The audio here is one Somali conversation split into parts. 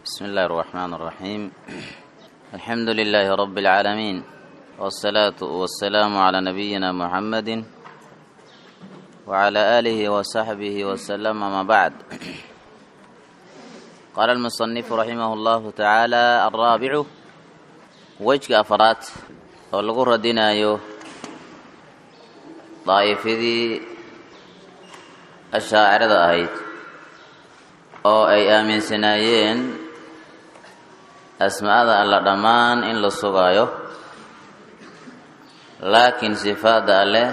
بسم الله الرحمن الرحيم الحمد لله رب العالمين والصلاة والسلام على نبينا محمد وعلى آله وصحبه وسلم ما بعد قال المصنف رحمه الله تعالى الرابع وجه أفرات والغرة دينايو daa'ifadii ashaacirada ahayd oo ay aaminsanaayeen asmaa'ada alla dhammaan in la sugaayo laakiin sifaadda alleh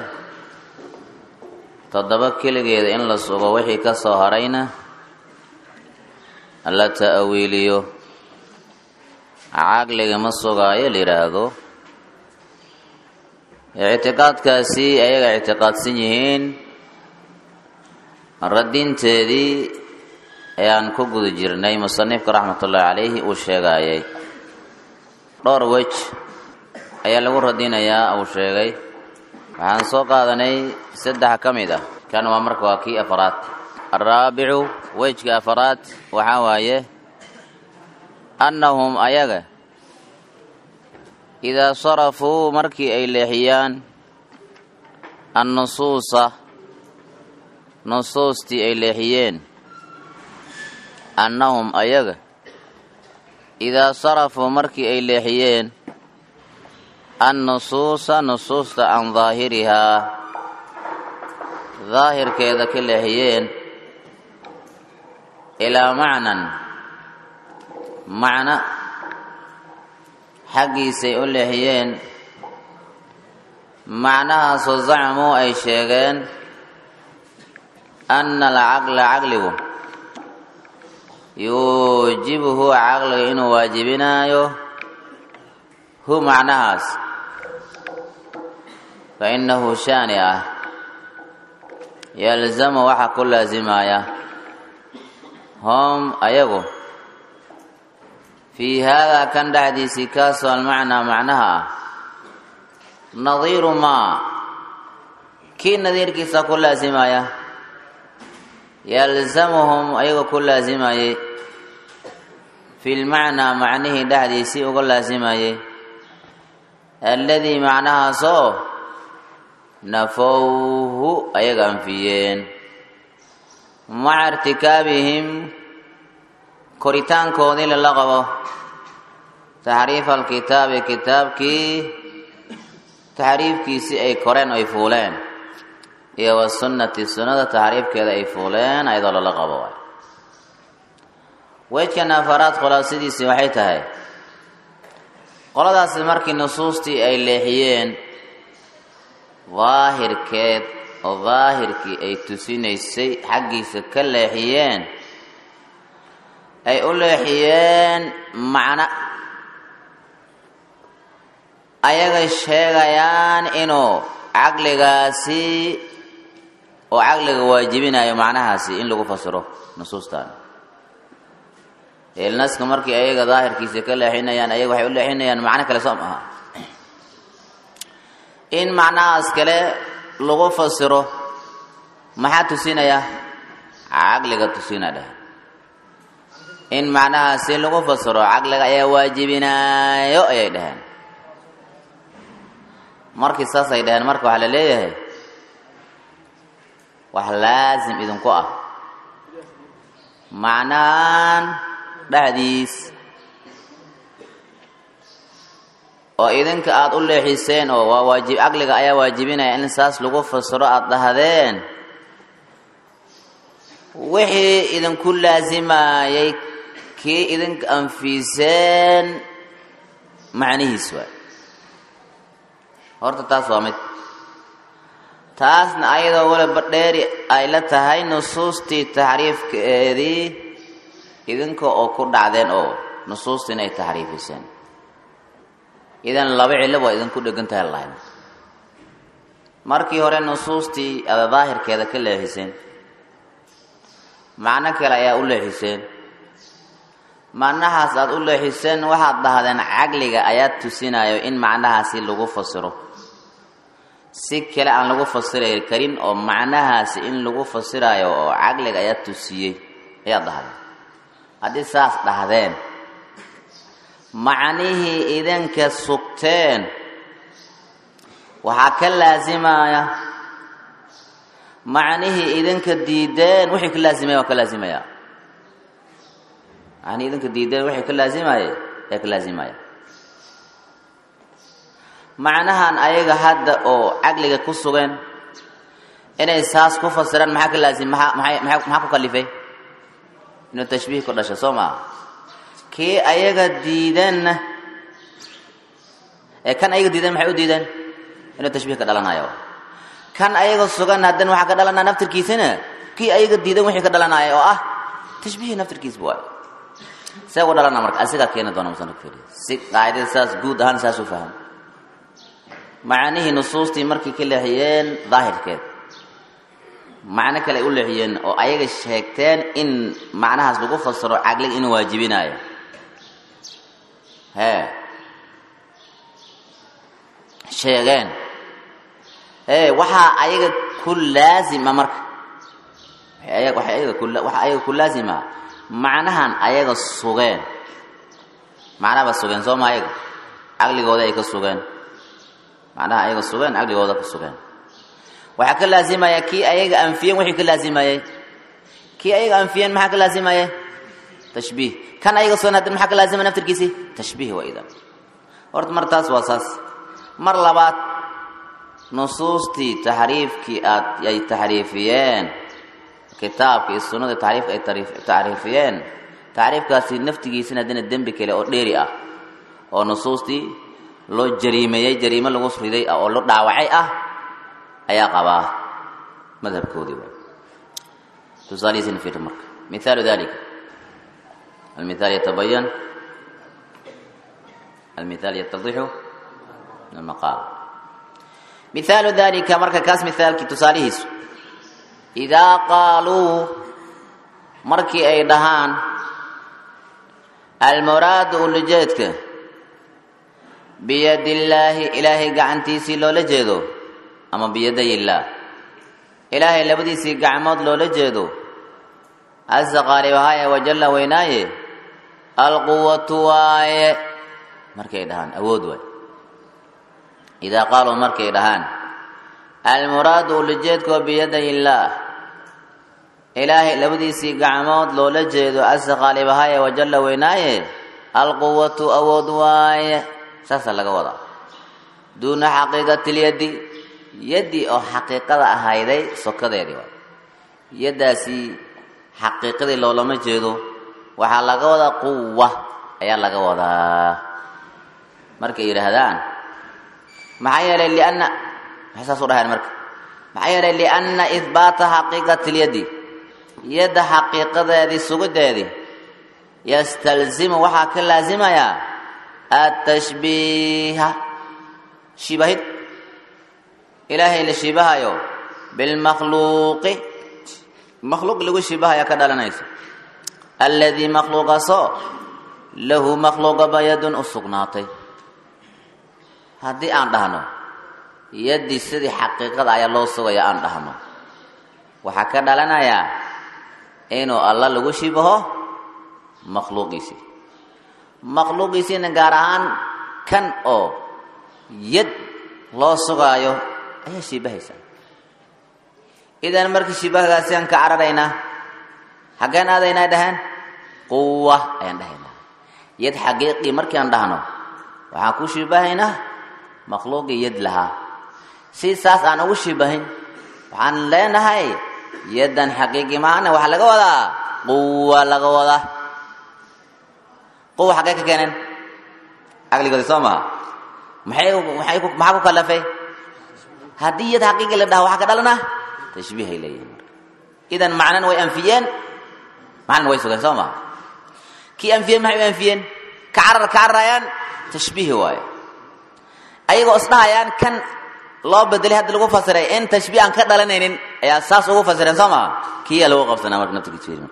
toddoba keligeeda in la sugo wixii ka soo harayna la ta'awiiliyo caqliga ma sugaayo la yidhaahdo ictiqaadkaasi ayaga ictiqaadsan yihiin radinteedii ayaan ku guda jirnay musanifka raxmatullaahi calayhi uu sheegayay dhowr wej ayaa lagu radinayaa uu sheegay waxaan soo qaadanay saddex ka mid ah kan waa marka waa kii afaraad araabicu wejka afaraad waxaa waaye annahum ayaga idaa sarafuu markii ay leexiyaan annusuusa nusuustii ay leexiyeen annahum ayaga idaa sarafuu markii ay leexiyeen annusuusa nusuusta can daahirihaa daahirkeeda ka leexiyeen ilaa macnan macna xaggiisay u leexiyeen macnahaasoo zacmuu ay sheegeen anna alcaqla caqligu yuujibuhu caqliga inuu waajibinaayo hu macnahaas fa innahu shaani ah yalzamu waxaa ku laasimaya hom ayagu fii haadaa kan dhexdiisii kaasoo almacnaa macnaha ah nadiiru maa kii nadiirkiisa ku laasimaya yalzamuhum ayaga ku laasimayey fi lmacnaa macnihii dhexdiisii uga laasimayey alladii macnahaasoo nafowhu ayaga anfiyeen maca irtikaabihim koritaankoodii lala qabo taxriifa alkitaabi kitaabkii taxriifkiisii ay koreen ay fuuleen iyo wasunnati sunnada taxriifkeeda ay fuuleen ayadoo lala qabo waay weydkan afaraad khulaasadiisii waxay tahay qoladaasi markii nusuustii ay leexiyeen daahirkeed oo daahirkii ay tusinaysay xaggiisa ka leexiyeen ay u leexiyeen macno ayagay sheegayaan inuu caqligaasi oo caqliga waajibinayo macnahaasi in lagu fasiro nusuustan eelnaska markii ayaga daahirkiisa ka leexinayaan ayaga waxay u leexinayaan macno kale soo maaha in macnahaas kale lagu fasiro maxaa tusinaya caqliga tusina dheh in macnahaasi lagu fasiro caqliga ayaa waajibinaayo ayay dhaheen markii saasay dhaheen marka waxaa la leeyahay wax laasim idinku ah macnahan dhexdiis oo idinka aada u leexiseen oo waa waajib caqliga ayaa waajibinaya in saas lagu fasiro aada dhahdeen wixii idinku laasimayay kii idinka anfiiseen macnihiis waay horta taas waa mid taasna ayadoo waliba dheeri ay la tahay nusuustii taxriifkeedii idinka oo ku dhacdeen oo nusuustii inay taxriifiseen idan laba cillo waa idinku dhegan tahay lahayn markii hore nusuustii ada daahirkeeda ka leexiseen macno kale ayaa u leexiseen macnahaas aada u leexiseen waxaad dhahdeen caqliga ayaa tusinayo in macnahaasi lagu fasiro si kale aan lagu fasiri karin oo macnahaasi in lagu fasirayo oo caqliga ayaa tusiyey ayaad dhahdeen haddii saas dhahdeen macnihii idinka sugteen waxaa ka laasimaya macnihii idinka diideen wixii ka laasimaya waa ka laasimaya macnihii idinka diideen wixii ka laasimaya ee ka laasimaya macnahan ayaga hadda oo caqliga ku sugan inay saas ku fasiraan maxaa ka laasim maxaa maxay maxaa maxaa ku kalifay inuu tashbiih ku dhasho soo maa kii ayaga diidanna ee kan ayaga diidan maxay u diideen inuu tashbiih ka dhalanayo kan ayaga sugan haddana waxaa ka dhalanaya naftirkiisana kii ayaga diidan wixii ka dhalanaya oo ah tashbiihi naftirkiisba waay see u dhalana marka asigaa keeni doona musanifku yidhi si qaacida saas guud ahaan saas u faham macaanihii nusuustii markay ka leexiyeen daahirkeed macno kale ay u leexiyeen oo ayaga sheegteen in macnahaas lagu fasiro caqliga inuu waajibinayo hee sheegeen ee waxaa ayaga ku laazima marka waxay ayaga ku waxaa ayaga ku laazima macnahan ayaga sugeen macnaha ba sugeen soo ma ayaga caqligooda ay ka sugeen macnaha ayaga sugeen caqligooda ka sugeen waxaa ka laazimaya kii ayaga anfiyeen wixii ka laazimayey kii ayaga anfiyeen maxaa ka laazimayey tashbiih kan ayaga sugan haddana maxaa ka laazimaya naftirkiisii tashbiih waa idan horta mar taas waa saas mar labaad nusuustii taxriifkii aad ay taxriifiyeen kitaabka iyo sunnada taxriifka ay taxriifiyeen taxriifkaasi naftigiisina haddana dembi kale oo dheeri ah oo nusuustii loo jariimeeyey jariimo lagu riday ah oo lo dhaawacay ah ayaa qabaa madhabkoodii waay tusaalihiisina fiiri marka mithaalu dalika almithaal yatabayan almithaal yatadixu min almaqaal mithaalu dalika marka kaas mithaalkii tusaalihiisu idaa qaaluu markii ay dhahaan almuraadu ulajeedka biyadi illaahi ilaahay gacantiisii loola jeedo ama biyaday illaah ilaahay labadiisii gacmood loola jeedo casa qaalibahaye wajalla weynaaye alquwatu waaye markay dhahaan awood waay idaa qaaluu markay dhahaan almuraadu ulajeedkoo biyaday illaah ilaahay labadiisii gacmood loola jeedo casa qaalibahaye wajalla weynaaye alquwatu awood waaye saasaa laga wadaa duuna xaqiiqatilyadi yaddii oo xaqiiqada ahayday sokadeedii waay yaddaasi xaqiiqadii loolama jeedo waxaa laga wadaa quwa ayaa laga wadaa markay yidhaahdaan maxaa yeelay lianna maxay saas u dhahayn marka maxaa yeelay lianna ihbaata xaqiiqati lyaddi yadda xaqiiqadeedii sugideedii yastalzimu waxaa ka laasimayaa atashbiiha shibahid ilaahay la shibahayo bilmakhluuqi makhluuq lagu shibahaya ka dhalanayso alladii makhluuqaasoo lahu makhluuqaba yadun u sugnaatay haddii aan dhahno yaddii sidii xaqiiqada ayaa loo sugaya aan dhahno waxaa ka dhalanayaa inuu alla lagu shibaho makhluuqiisii makhluuqiisiina gaar ahaan kan oo yad loo sugaayo ayaa shibahaysaa idan markii shibahgaasi aan ka cararaynaa xaggeen aadaynaa dhahaan quwa ayaan dhahaynaa yad xaqiiqii markii aan dhahno waxaan ku shibahaynaa makhluuqii yad lahaa si saas aan ugu shibahin waxaan leenahay yaddan xaqiiqii maana waxaa laga wadaa quwa laga wadaa quwa xaggee ka keeneen caqligoodi soo maha maxay maxay ku maxaa ku kalafay haddii yad xaqiiqi la dhaha waxaa ka dhalana tashbiihay leeyihin marka idan macnana way anfiyeen macnana way sugeen soo maha kii anfiyeen maxay u anfiyeen ka carar ka cararayaan tashbiihi waaye ayagoo isdhahayaan kan loo bedelay hadda lagu fasiray in tashbiih aan ka dhalanaynin ayaa saas ugu fasireen soo maha kiyaa lagu qabsanaa marka naftigiisa fiiri marka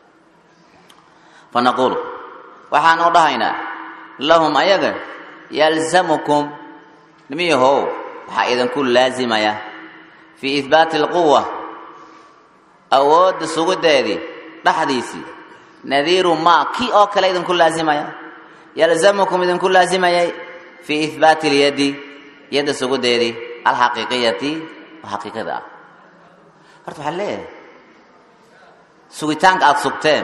fa naquulu waxaan u dhahaynaa lahum ayaga yalzamukum nimiyahow waxaa idinku laazimaya fii ihbaati alquwa awoodda sugideedii dhexdiisii nadiiru maa kii oo kale idinku laazimaya yalzamukum idinku laazimayay fii ihbaati اlyadi yadda sugudeedii alxaqiiqiyati oo xaqiiqada ah horta waxaa leeyahay sugitaanka aada sugteen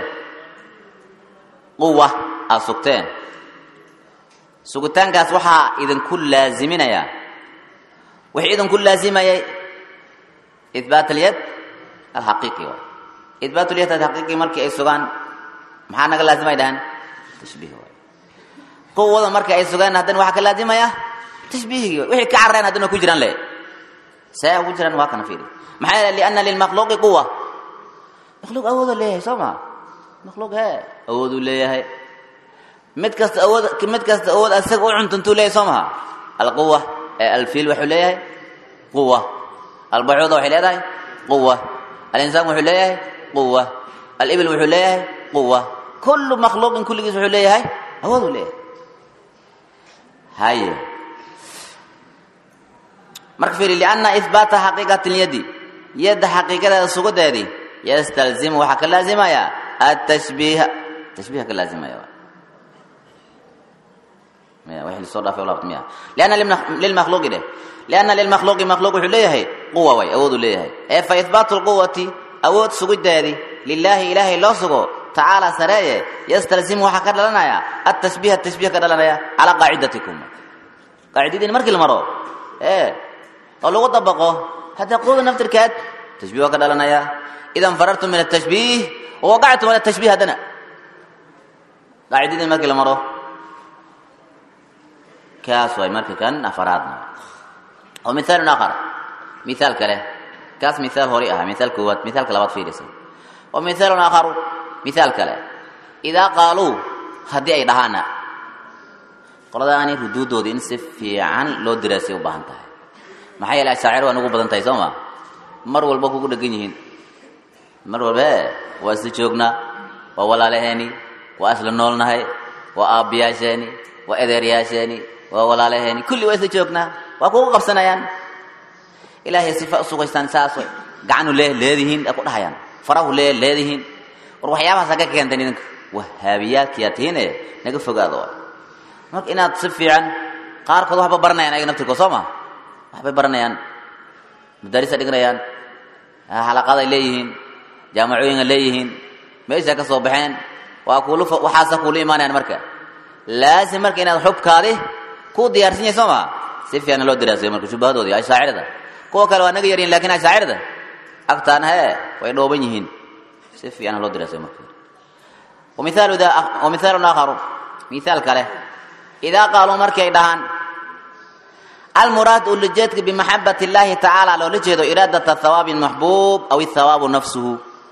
quwa aada sugteen sugitaankaas waxaa idinku laaziminayaa wixii idinku laazimayay ihbaat alyad alxaqiiqi waay ihbaat alyad alxaqiiqi markii ay sugaan maxaa naga laazimay dhahan tashbiih waay quwada markii ay sugaan haddana waxaa ka laazimaya tashbiihigii waay wixii ka carreen haddana ku jiraan le see ugu jiraan waa kana fiiri maxaa yeele lianna lilmakhluuqi quwa makhluuq awooduu leeyahay soo ma makhluuq hee awooduu leeyahay mid kasta awood mid kasta awood asaga u cuntuntuu leeyahay soo maha alquwa ee alfiil wuxuu leeyahay quwa albacuuda waxay leedahay quwa alinsaan wuxuu leeyahay quwa alibil wuxuu leeyahay quwa kullu makhluuqin kulligiis wuxuu leeyahay awooduu leeyahay haye marka fiiri lianna ihbaata xaqiiqati lyadi yadda xaqiiqadeeda sugudeedii yastalzimu waxaa ka laazimaya atashbiiha tashbiiha ka laazimaya soo dhaafay laabta miya lianna lilmakhluuqi dheh lianna lilmakhluuqi makhluuq wuxuu leeyahay quwa way awooduu leeyahay ee fa ihbaatu lquwati awood sugideedii lilaahi ilaahay loo sugo tacaala sareeye yastalzimu waxaa ka dhalanaya atashbiiha tashbiih ka dhalanaya calaa qaacidatikum qaacidadiin markii la maro ee oo lagu dabaqo hadda quwada naftirkeed tashbiih waa ka dhalanaya idan farartum min atashbiih wawaqactum ala tashbiih haddana qaacidadiin markii la maro kaas waay marka kan afaraadna oo mithaalun aakhar mithaal kale kaas mithaal hori ahaa mithaal koowaad mithaalka labaad fiirisa oo mithaalun aakharu mithaal kale idaa qaaluu haddii ay dhahaana qoladaani ruduudoodii in si fiican loo diraasay u baahan tahay maxaa yeele ashaacir waa nugu badan tahay soo ma mar walba kugu dhegan yihiin mar walba e waa isla joognaa waa walaalaheeni waa isla noolnahay waa aabbiyaasheeni waa edeeryaasheeni waa walaalaheeni kulli waa isla joognaa waa kugu qabsanayaan ilaahay sifa u sugaystaan saas way gacanu lee leedihiin ay ku dhahayaan farahu lee leedihiin war waxyaabahaas hagga keenteen idinka wahaabiyaadkiyaa tihiine naga fogaado waay marka inaad si fiican qaarkood waxba baranayaan ayaga naftirkood soo ma waxbay baranayaan madaarisa dhiganayaan xalaqaday leeyihiin jaamacooyinka leeyihiin meesha ka soo baxeen waa kuulu waxaasa kuulu imaanayaan marka laasim marka inaad xubkaadi ku diyaarsan yahay soo maa si fiican loo diraasayo marka shubahadoodii ashaacirada kuwa kale waa naga yaryihin lakin ashaacirada agtaana hee way dhooban yihiin si fiican loo diraasayo marka wamithaalu da wamithaalun aakharu mithaal kale idaa qaaluu markay dhahaan almuraad ulajeedka bimaxabat اllahi tacaala loola jeedo iraadat hawaabi maxbuub aw ihawaabu nafsuhu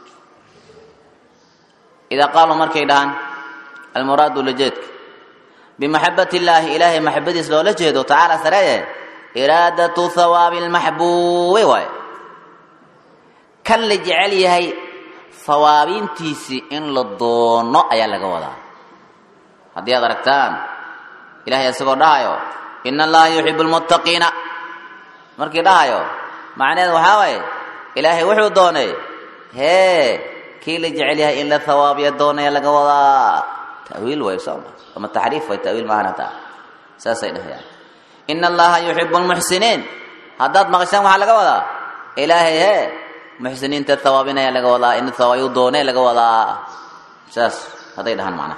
idaa qaaluu markay dhahaan almuraad ulajeedka bimaxabat illaahi ilaahay maxabadiis loola jeedo tacaala sareeye iraadatu hawaabi lmaxbuubi waay kan la jecel yahay hawaabintiisii in la doono ayaa laga wadaa haddii aad aragtaan ilahay isagoo dhahayo ina allaha yuxibu lmuttaqiina markii dhahayo macnaheed waxaa waaye ilaahay wuxuu doonay hee kii la jecel yahay in la hawaabiya doonaya laga wadaa tawiil way sooma ama taxriif way tawiil maahan hataa saasay dhahayaan ina allaha yuxibu lmuxsiniin haddaad maqashaan waxaa laga wadaa ilaahay hee muxsiniinta hawaabinaya laga wadaa in hawaayu doonee laga wadaa saas hadday dhahaan macnaha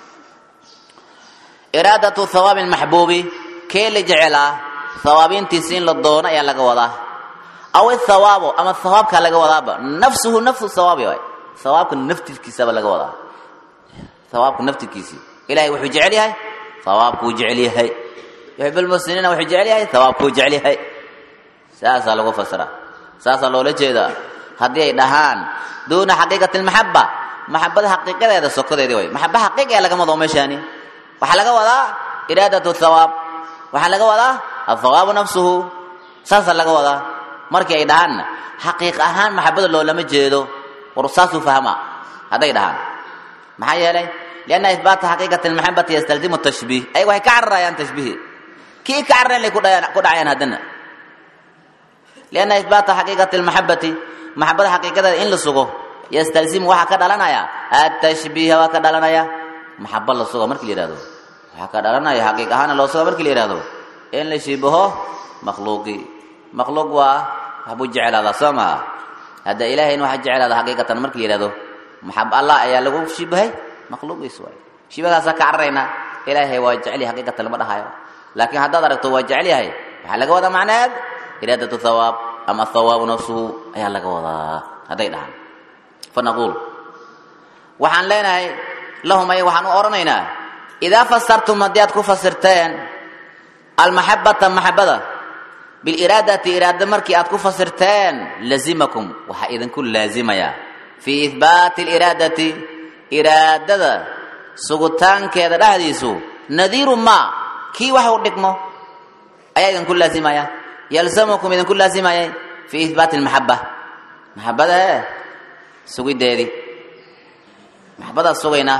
iraadatu hawaabi lmaxbuubi kee la jecelaa hawaabintiisi in la doono ayaa laga wadaa aw ithawaabo ama hawaabkaa laga wadaaba nafsuhu nafsu hawaabi waay hawaabka naftirkiisaba laga wadaa hawaabka naftirkiisii ilahay wuxuu jecel yahay hawaabkuu jecel yahay yuxib lmuslimiina wuxuu jecel yahay hawaabkuu jecel yahay saasaa lagu fasira saasaa loola jeedaa haddii ay dhahaan duuna xaqiiqati lmaxaba maxabada xaqiiqadeeda sokodeedii way maxaba xaqiiqa ee lagama wado meeshaani waxaa laga wadaa iraadatu thawaab waxaa laga wadaa athawaabu nafsuhu saasaa laga wadaa markii ay dhahaanna xaqiiq ahaan maxabada loolama jeedo war saasuu fahma hadday dhahaan maxaa yeelay lianna ihbaata xaqiiqati lmaxabati yastalzimu tashbiih ay waxay ka cararayaan tashbiihi kii ka cararayn lay ku dhacayaan haddana lianna ihbaata xaqiiqati lmaxabati maxabada xaqiiqadeeda in la sugo yastalzimu waxaa ka dhalanaya atashbiiha waa ka dhalanaya maxaba la suga marki la yihahdo waxaa ka dhalanaya xaqiiq ahaana loo suga marki la yihahdo in la shibaho makhluuqii makhluuq waa waxbuu jeclaadaa soo maha hadda ilaahayna waxaa jeclaada xaqiiqatan marki la yihahdo maxab allah ayaa lagu shibahay makhluuqiis waay shibahaasaa ka cararaynaa ilaahay waa jecel yahay xaqiiqatan lama dhahayo laakiin haddaad aragto waa jecel yahay waxaa laga wadaa macneed iraadatu thawaab ama thawaabu nafsuhu ayaa laga wadaa hadday dhahaan fa naquul waxaan leenahay lahum ay waxaan u odhanaynaa idaa fasartum haddii aad ku fasirteen almaxabata maxabada biliraadati iraada markii aad ku fasirteen lazimakum waxaa idinku laazimaya fii ihbaati aliraadati iraadada sugitaankeeda dhexdiisu nadiiru ma kii wax u dhigmo ayaa idinku laazimaya yalzamukum idinku laazimaya fii ihbaati almaxaba maxabada e sugideedii maxabadaad sugaynaa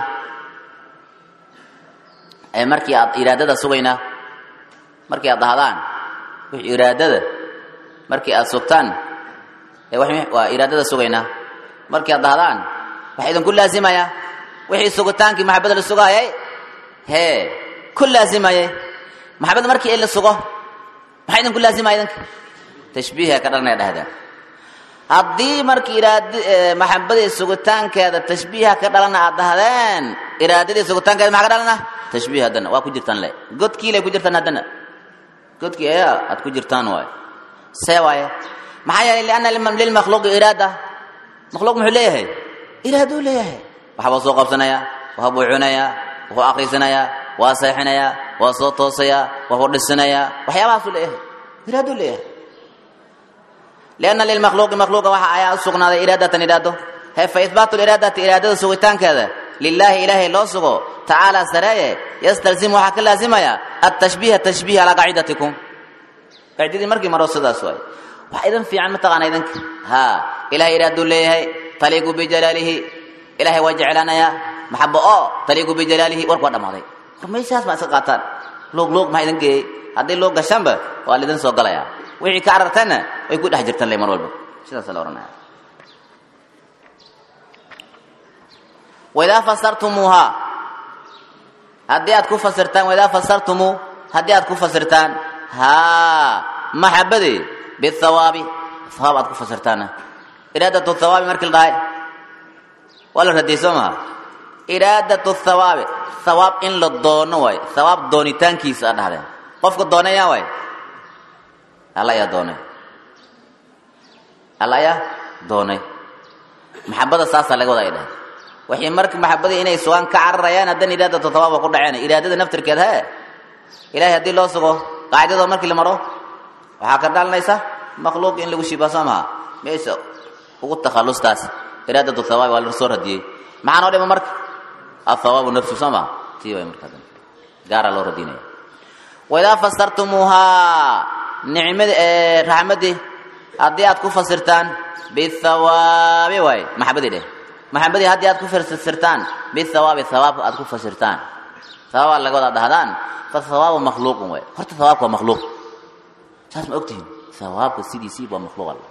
ee markii aad iraadada sugaynaa markii aad dhahdaan wix iraadada markii aad sugtaan ee waa iraadada sugaynaa markii aad dhahdaan waxaa idinku laazimaya wixii sugitaankii maxabada la sugaayay hee ku laazimayay maxabada markii la sugo maxaa idinku laazimaya idinka tashbiiha ka dhalanaya dhahdeen haddii markii iraad maxabadii sugitaankeeda tashbiiha ka dhalana aad dhahdeen iraadadii sugitaankeeda maxaa ka dhalana tashbiih haddana waa ku jirtaan le godkiilay ku jirtaan haddana godkii ayaa aad ku jirtaan waay see waaye maxaa yeelay lianna lilmakhluuqi iraada makhluuq muxuu leeyahay iraaduu leeyahay waxbuu soo qabsanayaa waxbuu cunayaa wuxuu akrisanayaa waa seexinayaa waa soo toosayaa waxbuu dhisanayaa waxyaabahaasuu leeyahay iraaduu leeyahay lianna lilmakhluuqi makhluuqa waxa ayaa u sugnaaday iraadatan iraado he fa ihbaatu liraadati iraadada sugitaankeeda lilaahi ilaahay loo sugo tacaala sareeye yastalzimu waxaa ka laazimaya atashbiiha tashbiih calaa qaacidatikum qaacidadii markii maro sidaas waay wax idin fiican mataqaana idinka ha ilahay iraaduu leeyahay taliiqu bijalaalihi ilahay waa jeclaanayaa maxabo oo taliiqu bijalaalihi warku waa dhammaaday war meeshaas ma iska qaataan luuq luuq maxaa idin geeyey haddii luuq gashaanba waa laidin soo galaya wixii ka cararteenna way ku dhex jirtaan le mar walba sidaasa la ohanaya waidaa fasartumuuhaa haddii aad ku fasirtaan waidaa fasartumuu haddii aad ku fasirtaan haa maxabadii bihawaabi hawaab aad ku fasirtaanna iraadatu hawaabi markii la dhahay waa la radiyey soo maha iraadatu hawaabi hawaab in la doono waay hawaab doonitaankiisa aad dhahdeen qofka doonaya waay alla ayaa doonay alla ayaa doonay maxabada saasaa laga wada ay dhahay waxay marka maxabadii inay sugaan ka cararayaan haddana iraadatu hawaab waa ku dhaceen iraadada naftirkeed hee ilahay haddii loo sugo qaacidada markii la maro waxaa ka dhalanaysa makhluuq in lagu shiba soo maha meesha ugu takhallustaas iraadatu hawaab waa la soo radiyey maxaa noo dhima marka athawaabu nafsu soo maha tii way marka gaaraa loo radinaya waidaa fasartumuuhaa nicmadi raxmadii haddii aad ku fasirtaan bihawaabi waay maxabadii dheh maxabadii haddii aad ku fasirtaan bihawaabi hawaabka aad ku fasirtaan hawaabaa laga wada dhahdaan fa hawaabu makhluuqun waay horta hawaabka waa makhluuq saas ma ogtihin hawaabka sidiisii waa makhluuq alla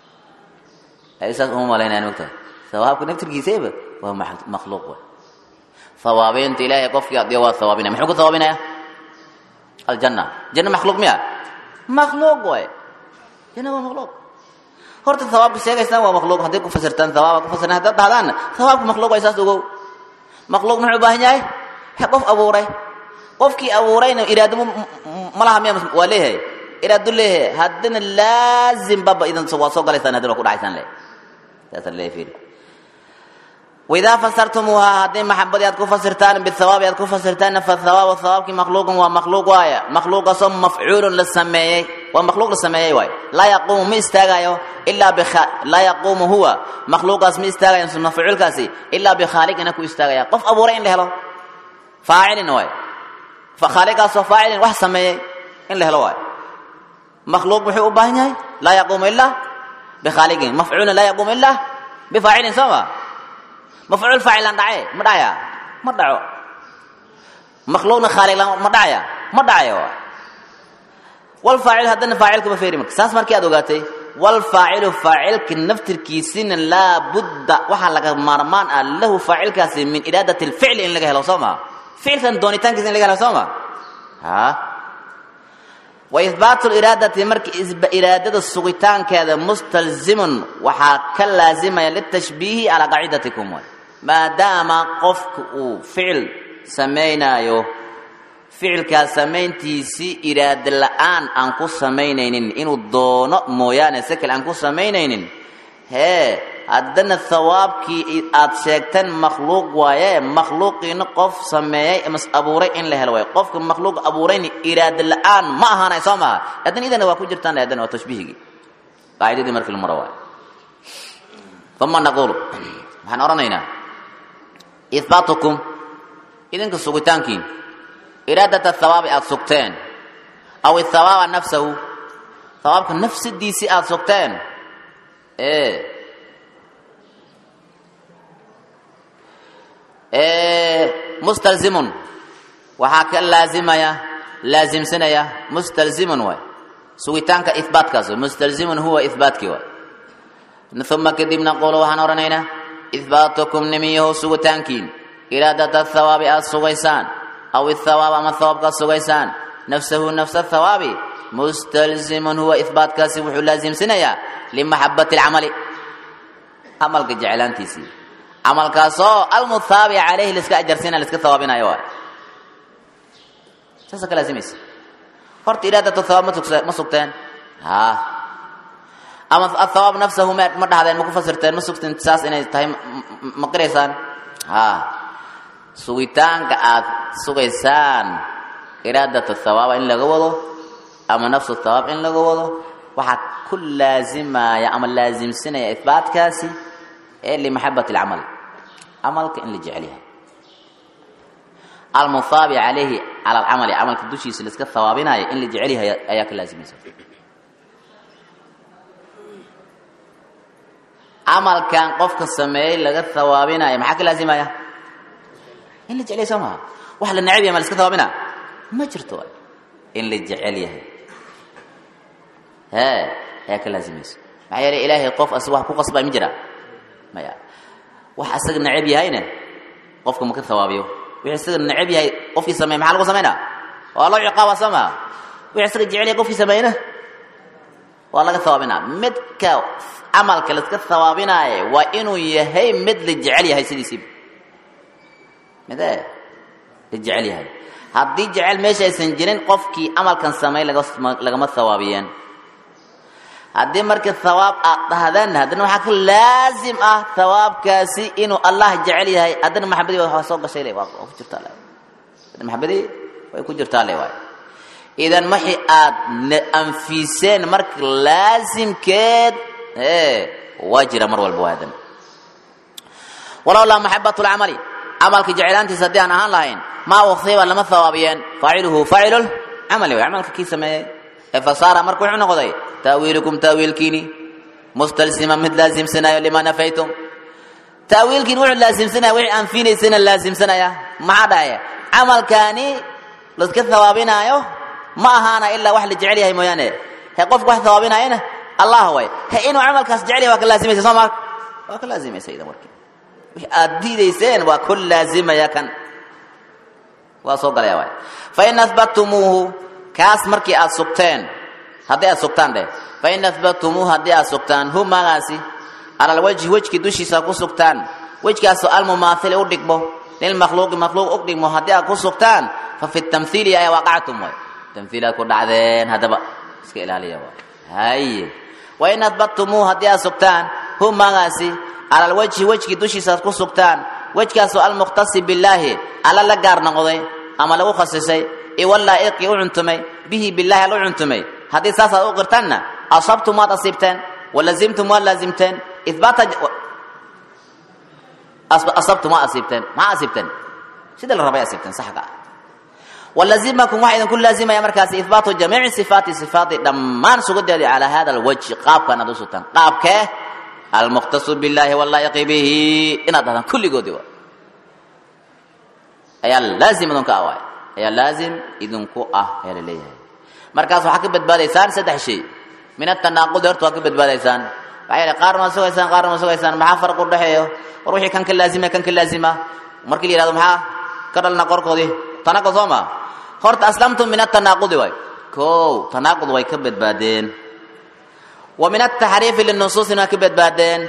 saas uma malaynayaan mogtahay hawaabka naftirkiisayba waa makhluuq waay hawaabeynta ilaahay qofkii adiyo waa hawaabinaya muxuu ku hawaabinaya aljanna janna makhluuq miya makhluuq waay janna waa makhluuq horta hawaabka sheegaysaan waa makhluuq hadday ku fasirtaan hawaaba ku fasirtaan haddaad dhahdaanna hawaabka makhluuq waay saas ogow makhluuq muxuu u baahan yahay qof abuuray qofkii abuurayna iraado malaha miya waa leeyahay iraado leeyahay haddana laazim baba idan waa soo galaysaan haddana waa ku dhacaysaan le saasa leeyahay fiiri waidaa fasartumuuhaa hadday maxabadii aad ku fasirtaan bihawaabi aad ku fasirtaanna fahawaabu hawaabkii makhluuqun waa makhluuq waaya makhluuqaasoo mafcuulun la sameeyey waa makhluuq la sameeyey waay laa yaquumu ma istaagayo ilaa laa yaquumu huwa makhluuqaas ma istaagayo mafcuulkaasi ilaa bikhaaliqina ku istaagaya qof abuuray in la helo faacilin waay khaaliqaasoo faacilin wax sameeyey in la helo waay makhluuq muxuu u baahan yahay laa yaquumu ilaa bikhaaliqin mafcuulin laa yaquumu ilaa bifaacilin soo ma mafcuul faacilan dhace ma dhacaya ma dhaco makhluuqna khaaliqlan ma dhacaya ma dhacayo wal faacil haddana faacilkama feeri marka saas markii aad ogaatay walfaacilu faacilka naftirkiisina laa budda waxaa laga maarmaan ah lahu faacilkaasi min iraadati lficli in laga helo soo maa ficilkan doonitaankiisa in laga helo soo maa ha wa ihbaatu liraadati marka iraadada sugitaankeeda mustalzimun waxaa ka laazimaya litashbiihi calaa qaacidatikum way maadaama qofka uu ficil samaynaayo ficilkaas samayntiisii iraada la-aan aan ku samaynaynin inuu doono mooyaane si kale aan ku samaynaynin hee haddana hawaabkii aad sheegteen makhluuq waaye makhluuqiina qof sameeyey mas abuuray in la helo waay qofka makhluuq abuurayna iraada la-aan ma ahaanay soo maha haddana idana waa ku jirtaan haddana waa tashbiihigii qaacidadii markii la maro waay uma naqulu waxaan odhanaynaa ihbaatukum idinka sugitaankiin iraadata hawaabi aada sugteen aw ithawaaba nafsahu hawaabka nafsadiisii aada sugteen ee mustalzimun waxaa ka laazimaya laazimsanaya mustalzimun waay sugitaanka ihbaatkaas mustalzimun huwa ihbaatkii waay uma kadibna qolo waxaan odhanaynaa ihbaatukum nimiyaho sugitaankiin iraadata hawaabi aada sugaysaan aw ithawaab ama hawaabkaad sugaysaan nafsahu nafsa thawaabi mustalzimun huwa ihbaatkaasi wuxuu laasimsanayaa limaxabati alcamali camalka jeclaantiisii camalkaasoo almuthaabi calayhi liska ajarsiina liska hawaabinayo waay saasa ka laasimaysa horta iraadatu thawaab ma sugteen ha ama athawaab nafsahu ma ma dhahdeen ma ku fasirteen ma sugteen saas inay tahay ma qiraysaan ha sugitaanka aad sugaysaan iraadatu thawaaba in laga wado ama nafsu thawaab in laga wado waxaa ku laazimaya ama laasimsanaya ihbaatkaasi ee limaxabati alcamal camalka in la jecel yahay almuthaabi calayhi cala alcamali camalka dushiisa laiska hawaabinayo in la jecel yahay ayaa ka laasimaysa camalkan qofka sameeyey laga hawaabinayo maxaa ka laasimaya in la jecel yahay soo maha wax la necab yahay ma la iska hawaabina ma jirto in la jecel yahay hee ayaa ka laasimaysa maxaa yeelay ilaahay qof as wax ku qasbay ma jira maya wax asaga necab yahayna qofka ma ka hawaabiyo wixii isaga necab yahay qofkii sameey maxaa lagu samaynaa waa loo ciqaaba soo maa wixii isaga jecel yahay qofkii sameeyna waa laga hawaabinaa midka camalka la iska hawaabinaaye waa inuu yahay mid la jecel yahay sidiisiiba midee la jecel yahay haddii jecel meesha aysan jirin qofkii camalkan sameey lagama hawaabiyeen haddii marka hawaab aad dhahdeen haddana waxaa ka laazim ah hawaabkaasi inuu allah jecel yahay haddana maxabadii waa soo gashay le waa ku jirtaa le maxabadii way ku jirtaa le waay idan maxi aad anfiseen marka laazimkeed ee waa jira mar walba waa hadan walowlaa maxabatu lcamali camalka jecelaantiisa haddii aan ahaan lahayn maa usiiba lama hawaabiyeen faaciluhu faacilul camali way camalka kii sameeyey ee fasaara marka wuxuu noqday taawiilukum taawiilkiini mustalsima mid laasimsanayo lima nafaytum taawiilkiin wuxuu laasimsanaya wixii aan fiinaysana laasimsanaya maxaa dhahay camalkaani laska hawaabinaayo ma ahaana ilaa wax la jecel yahay mooyaane he qofka wax hawaabinaayana allah way he inuu camalkaas jecel yahay waa ka laasimaysa soo maa waa ka laasimaysa idan warkii wixii aad diidayseen waa ku laazimaya kan waa soo galaya waay fain ahbatumuuhu kaas markii aad sugteen haddii aad sugtaan dheh fain ahbatumuuhu haddii aad sugtaan hu magaasi cala alwajhi wejki dushiisa ku sugtaan wejkaasoo almumaathili u dhigmo lilmakhluuqi makhluuq u dhigmo haddii aad ku sugtaan fa fi tamhiili ayaa waaqactum way tamhiilaad ku dhacdeen haddaba iska ilaaliya waay haye wain ahbatumuuhu haddii aad sugtaan hu magaasi cala alwajhi wejkii dushiisa aad ku sugtaan wejkaasoo almukhtasi billaahi alla la gaar noqday ama lagu khasisay iwallaa'iqii u cuntumay bihi billahi al u cuntumay haddii saasaad u qirtaanna asabtum waad asiibteen walazimtum waad laazimteen ibaata asabtum waad asiibteen maxaa asiibteen sida la rabay asiibteen saxga ah walazimakum waxaa idinku laazimaya markaasi ihbaatu jamiici sifaati sifaati dhammaan sugadeedi calaa hada alwajhi qaabkan aad u sugtaan qaabkee almukhtasu billahi wallaa'iqi bihi inaad dhahdaan kulligoodii wa ayaa laazim idinku ah waay ayaa laazim idinku ah ayaa la leeyahay markaas waxaa ka badbaadaysaan saddex shay min atanaaqudi horta waa ka badbaadaysaan maxaa yeele qaarna waa sugaysaan qaarna waa sugaysaan maxaa farq u dhexeeyo war wixii kan ka laazima kan ka laazima markii la yihahdo maxaa ka dhalna qorkoodii tanaaqud soo ma horta aslamtum min atanaaqudi waay kow tanaaqud way ka badbaadeen wa min ataxriifi linusuusina waa ka badbaadeen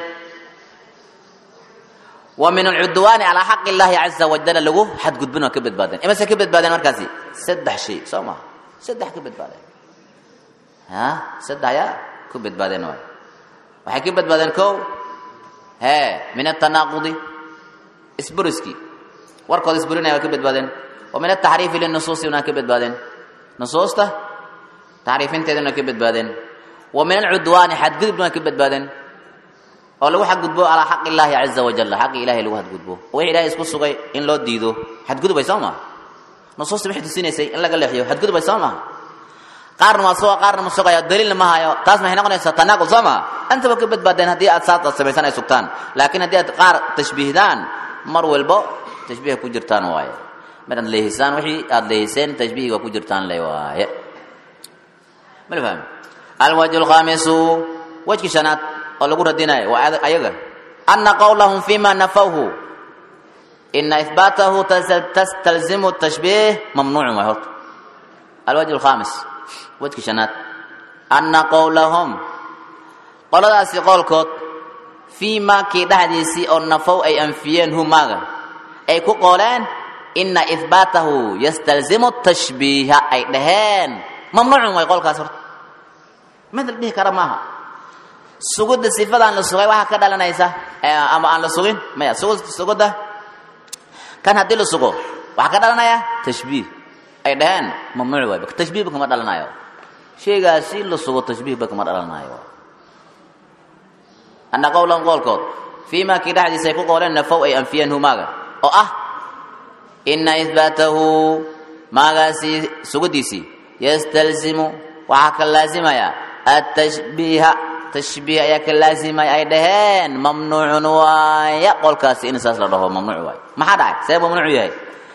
wa min alcudwaani calaa xaqi illaahi caza wajala lagu xadgudbin waa ka badbaadeen imase ka badbaadeen markaasi saddex shay soo maha saddex ka badbaadeen ha saddex ayaa ku badbaadeen waay waxay ka badbaadeen kow hee min atanaaqudi isburiskii warkooda isburinaya waa ka badbaadeen wa min ataxriifi linusuusina waa ka badbaadeen nusuusta taxriifinteedana waa ka badbaadeen wa min alcudwaani xadgudubna waa ka badbaadeen oo lagu xadgudbo calaa xaqi illaahi caza wajal xaqi ilahay lagu xadgudbo oo wixii ilahay isku sugay in loo diido xadgudubay soo maha nusuusta waxay tusinaysay in laga leexiyo xadgudubay soo maha qaarna waa suga qaarna ma sugayo daliilna ma hayo taas maxay noqonaysaa tanaaqul soo maha intaba ka badbaadeen haddii aad saas aad samaysan ay sugtaan laakiin haddii aad qaar tashbiihdaan mar walbo tashbiiha ku jirtaan waaye maraad leehisaan wixii aad leehiseen tashbiihiga ku jirtaan le waaye mala fahmi alwajhu lkhamisu wajki shanaad oo lagu radinayo waa ayaga ana qowlahum fima nafawhu ina ihbaatahu tastalzimu tashbiih mamnuucun waay horta alwajh alkhamis wajki shanaad ana qowlahum qoladaasi qowlkood fii maa kii dhexdiisii oo nafow ay anfiyeen hu maaga ay ku qooleen ina ihbaatahu yastalzimu tashbiiha ay dhaheen mamnuucun way qolkaas horta mid la dhihi kara maaha sugudda sifadaan la sugay waxaa ka dhalanaysa ama aan la sugin maya sugudda kan haddii la sugo waxaa ka dhalanaya tashbiih ay dhaheen mamnuuc waay tashbiihba kama dhalanayo shaygaasi la sugo tashbiihba kama dhalanayo ana qowlan qoolkood fii maa kii dhexdiisa ay ku qooleen nafow ay anfiyeen hu maaga oo ah ina ihbaatahu maagaasi suguddiisii yastalzimu waxaa ka laazimaya atashbiiha tashbiih ayaa ka laazimaya ay dhaheen mamnuucun waaya qolkaasi in saas la dhaho mamnuuc waay maxaa dhacay see mamnuuc yahay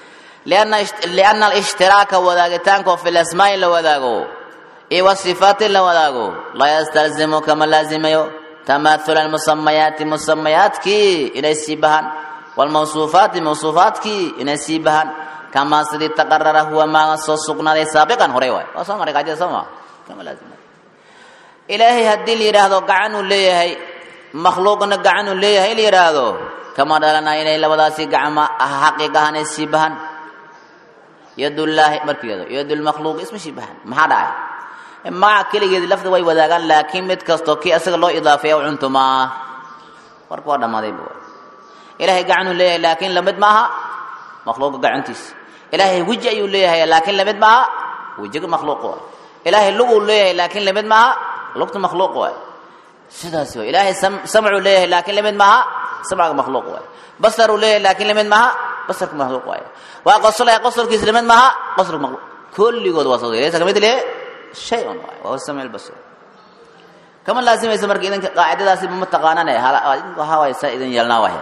lianna alishhtiraaka wadaagitaanka oo fi lasmaa'i la wadaago iyo wasifaati la wadaago laa yastalzimu kama laazimayo tamaahula almusamayaati musamayaadkii inay sii bahaan waalmawsuufaati mawsuufaadkii inay sii bahaan kamaa sidii taqarara huwa maaga soo sugnaaday saabiqan horey waay waa soo maray qaacida soo maa kama laazima ilaahay haddii la yidhaahdo gacanuu leeyahay makhluuqna gacanuu leeyahay la yidhaahdo kama dhalanaya inay labadaasi gacma xaqiiq ahaan ay sii bahan yadullaahi markiyado yadulmakhluuq isma sii bahan maxaa dhacay magaca keligeedi lafda way wadaagaan laakiin mid kastoo kii asaga loo idaafeeya u cuntumaa warka waa dhammaaday bu ilaahay gacanuu leeyahay laakiin lamid maaha makhluuqa gacantiisa ilaahay weji ayuu leeyahay laakiin lamid maaha wejiga makhluuq waay ilaahay luguu leeyahay laakiin lamid maaha lugta makhluuq waay sidaas waay ilaahay samcuu leeyahay laakiin lamid maaha samcaga makhluuq waay basaruu leeyahay laakiin lamid maaha basarka makhluuq waay waa qosolaya qosolkiisa lamid maaha qosolka makhluuq kulligood waa soo laysa kamid lehe shay un waay waa samci albasar kama laazimaysa marka idinka qaacidadaasi ma taqaanane waxaa waay saa idin yeelnaa wahe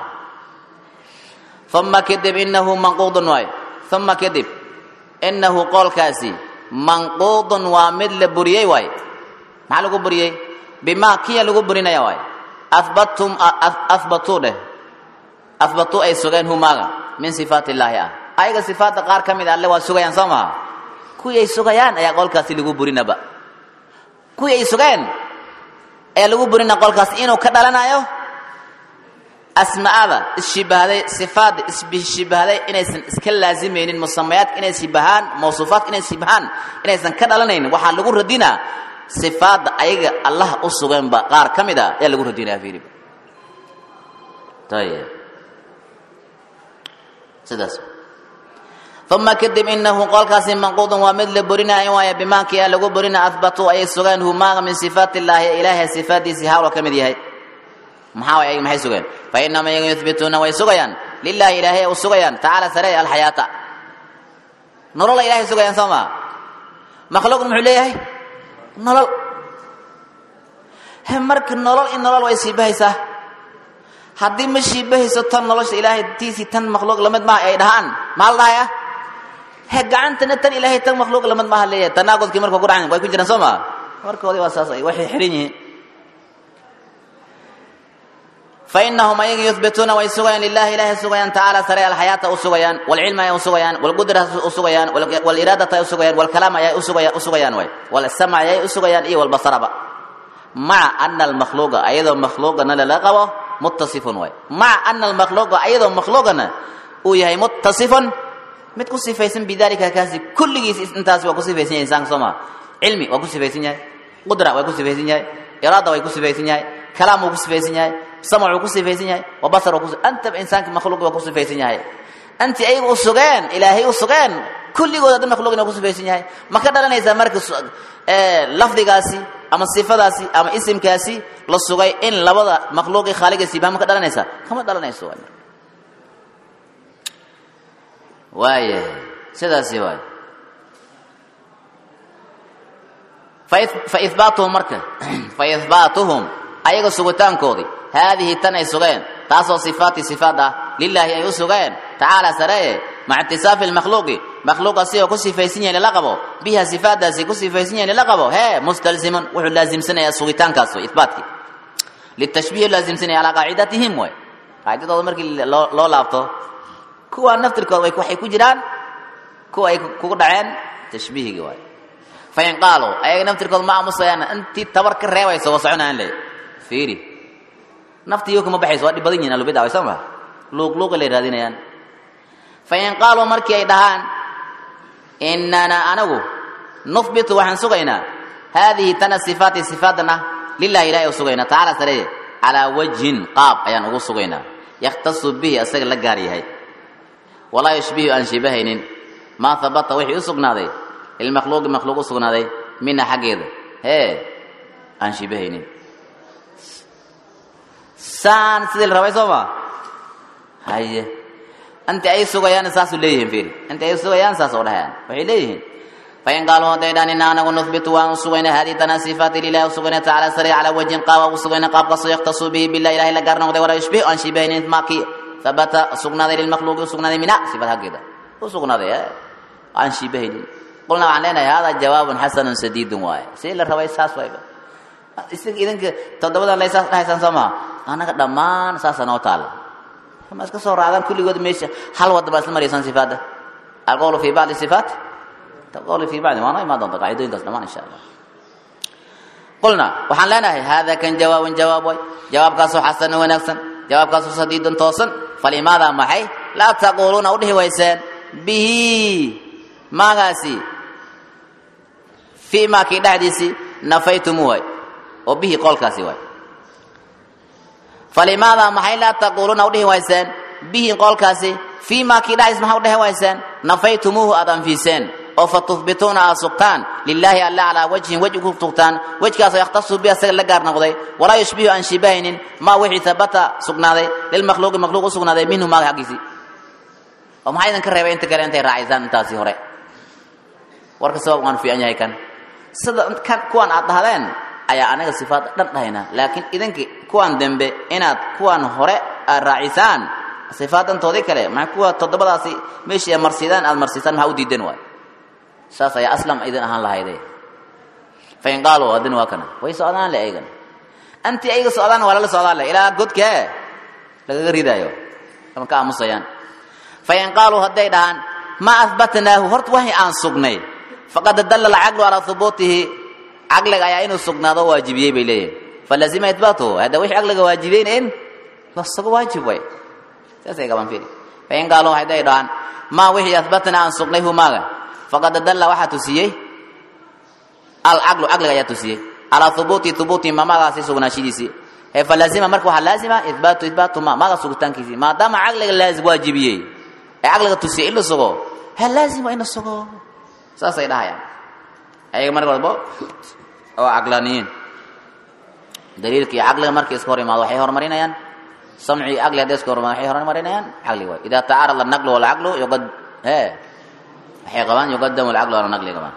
uma kadib inahu manquudun waay uma kadib inahu qoolkaasi manquudun waa mid la buriyey waay maxaa lagu buriyey bimaa kiya lagu burinaya waay ahbatum ahbatuu dheh ahbatuu ay sugeen humaaga min sifaat illaahi ah ayaga sifaadda qaar ka mid alle waa sugayaan soo maha kuwii ay sugayaan ayaa qolkaasi lagu burinaba kuwii ay sugeen ayaa lagu burina qolkaas inuu ka dhalanayo asmaada isshibahaday sifaadda isshibahaday inaysan iska laazimaynin musamayaadka inay shibahaan mawsuufaadka inay shibahaan inaysan ka dhalanaynin waxaa lagu radinaa sifaadda ayaga allah u suganba qaar ka mid a ayaa lagu radinaya fiiriba ayib sidaas uma kadib inahu qolkaasi manquudun waa mid la borinaayo waaya bimaakii a lagu borina ahbatuu ayay sugeen humaaga min sifaat illaahi ilaahay sifaaddiisii hawla ka mid yahay maxaa way ayaga maxay sugeen fa inama iyaga yuhbituuna way sugayaan lilaahi ilaahay u sugayaan tacaala sare alxayaata nolola ilahay sugayaan soo maa makhluuqna muxuu leeyahay nolol he marka nolol in nolol way shiibahaysaa haddii ma shiibahayso tan nolosha ilaahay tiisii tan makhluuq lamid maaha ay dhahaan maa la dhahaya he gacantana tan ilaahay tan makhluuq lamid maaha leeyahay tanaaqudkii marka ku dhacan way ku jiraan soo maa warkoodii waa saas waxay xihan yihiin fainahum ayaga yuhbituuna way sugayaan lilahi ilahay sugayaan tacaala sare alxayaata u sugayaan walcilma ayay u sugayaan walqudrata u sugayaan waliraadata ay u sugayaan walkalaam ayay u sugayaan way walsamc ayay u sugayaan iyo walbasaraba maca ana almakhluuqa ayadoo makhluuqana lala qabo muttasifun way maca ana almakhluuqa ayadoo makhluuqana uu yahay muttasifun mid ku sifaysan bidalika kaasi kulligiis intaasi waa ku sifaysan yahay insaanka soo maa cilmi waa ku sifaysan yahay qudra waa ku sifaysan yahay iraada way ku sifaysan yahay kalaam wuu ku sifaysan yahay samc wuu ku sifaysan yahay wa basar antaba insaanka makhluuq waa ku sifaysan yahay anti ayaga u sugeen ilaahay u sugeen kulligooda dhan makhluuqina waa ku sifaysan yahay ma ka dhalanaysaa marka lafdigaasi ama sifadaasi ama isimkaasi la sugay in labada makhluuqi khaaligiisiiba ma ka dhalanaysaa kama dhalanayso waay marka waayahay sidaasi waay faihbaatuhum marka faihbaatuhum ayaga sugitaankoodii haadihi tan ay sugeen taasoo sifaati sifaad ah lilaahi ay u sugeen tacaala sareye maca itisaafi lmakhluuqi makhluuqa si oo ku sifaysan yahay lala qabo biha sifaadaasi ku sifaysan yahay lala qabo hee mustalzimun wuxuu laasimsanaya sugitaankaas way ihbaatkii litashbiih laasimsanaya calaa qaacidatihim way qaacidadooda markii loo laabto kuwa naftirkooda waxay ku jiraan kuwa ay kugu dhaceen tashbiihigi waay fain qaaluu ayaga naftirkooda ma aamusayaan intii tabar ka reebayso waa soconaan le fiiri naftiiyo kuma baxayso waa dhib badan yihin alubida way soo ma luuqluuqa lay raadinayaan fain qaaluu markii ay dhahaan inana anagu nuhbitu waxaan sugaynaa haadihi tana sifaati sifaadan ah lilahi ilahi u sugaynaa tacaala sareye calaa wajhin qaab ayaan ugu sugaynaa yakhtasu bihi asaga la gaar yahay walaa yushbihu aan shibahaynin maa habata wixii u sugnaaday lilmakhluuqi makhluuq u sugnaaday mina xaggeeda hee aan shibahaynin saan sidii la rabay soo ma haye inta ay sugayaan saasuu leeyihiin fiiri inta ay sugayaan saas oo dhahayaan waxay leeyihiin fain qaaluu hadday dhaan ina anagu nuhbitu waan u sugayna hadihi tana sifaati lilahi u sugayna tacala sare calaa wajhin qaaba u sugayna qaabkaasoo yaktasu bihi billahi ilahi la gaar noqday walaa yushbihu aan shibahaynin maakii habata sugnaaday lilmakhluuqi u sugnaaday mina sifad haggeeda u sugnaaday aan shibahaynin qulna waxaan leenahay hada jawaabun xasanun sadiidun waaye si la rabay saas waayba isaga idinka toddobadan lay saas dhahaysaan soo maha annaga dhammaan saasa noo taala ma iska soo raacdaan kulligood meesha hal wadda baa isla maraysaan sifaadda alqowlu fi bacdi sifaat alqowlu fi bacdi waana imaan doonta qaacidooyinkaas dhammaan insha allah qulna waxaan leenahay hada kan jawaabun jawaab way jawaabkaasoo xasanun wanaagsan jawaabkaasoo sadiidun toosan falimaada maxay laa taquuluuna u dhihi wayseen bihi maagaasi fii maa kii dhexdiisii nafaytumu waay oo bihi qolkaasi waay falimaada maxay laa taquuluuna udhihi wayseen bihi qolkaasi fii maa kii dhexdiis maxaa udhehi wayseen nafaytumuuhu aad anfiiseen oo fa tuhbituuna aad sugtaan lilaahi alla calaa wajhin wej ku sugtaan wejkaasoo yakhtasu bi asaga la gaar noqday walaa yushbihu aan shibahaynin maa wixii habata sugnaaday lilmakhluuqi makhluuq u sugnaaday minhu maaga xaggiisii oo maxaa idinka reebay inta kale intay raacaysaan intaasi hore warka sabab waan fiican yahay kan sida kan kuwan aad dhahdeen ayaa anaga sifaad dhan dhahaynaa laakiin idinki kuwan dembe inaad kuwan hore aad raacisaan sifaadantoodii kale maxay kuwa toddobadaasi meeshii aad marsidaan aad marsiisaan maxaa u diidan waay saas ayaa aslam idin ahaan lahayde fain qaaluu haddina waa kana way socdaan le aygan anti ayaga socdaan waa lala socdaan le ilaa godkee lagaga ridaayo ama ka aamusayaan fain qaaluu hadday dhahaan maa ahbatnaahu horta waxay aan sugnay faqad dalla alcaqlu calaa hubuutihi caqliga ayaa inuu sugnaado waajibiyey bay leeyihin falazima itbaatuhu hadda wixii caqliga waajibeyn in lasaga waajib way saasay gaban fiiri fain qaaluu hadday dhahaan maa wixii ahbatnaa aan sugnay humaaga faqad dalla waxaa tusiyey alcaqlu caqliga ayaa tusiyey calaa hubuuti hubuuti mamagaasi sugnaashidiisii ee falazima marka waxaa laazima ihbaatu ihbaatu ma maga sugitaankiisii maadaama caqliga laazim waajibiyey ee caqliga tusiyey in la sugo ha laazima in la sugo saasay dhahayaan ayaga mar walbo oo caqlaaniyiin daliilka iyo caqliga markay iska hor imaado waxay horumarinayaan samci iyo caqli hadday iska hor imaado waxay horumarinayaan caqli waay idaa tacaarada alnaqlu walcaqlu yuqad he waxay qabaan yuqadamu alcaqlu ala naqli qabaan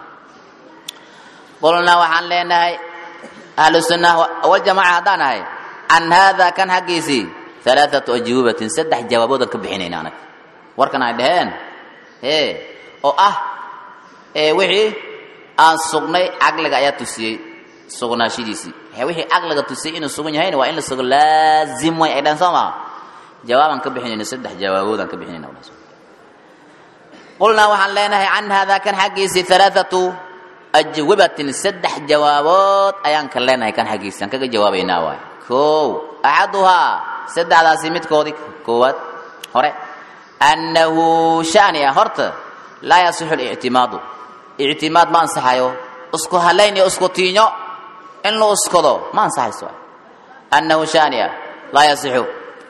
qulnaa waxaan leenahay ahlu sunna waljamaca haddaan ahay can haada kan xaggiisii alaaatu ajwubatin saddex jawaaboodan ka bixinayna anag warkan ay dhaheen e oo ah wixii aan sugnay caqliga ayaa tusiyey sugnaashidiisii wixii caqliga tusay inuu sugan yahayna waa in la sugo laazim way ay dhan soo maha jawaabaan ka bixinayna saddex jawaaboodaan ka bixinayna qulnaa waxaan leenahay can haadaa kan xaggiisii alaaatu ajwabatin saddex jawaabood ayaan ka leenahay kan xaggiisi aan kaga jawaabaynaa waay kow axaduhaa saddexdaasi midkoodii koowaad hore annahu shani ah horta laa yasixu lictimaadu ictimaad ma ansaxayo isku halayn iyo isku tiinyo in la uskado ma ansaxayso annahu shani ah laa yasixu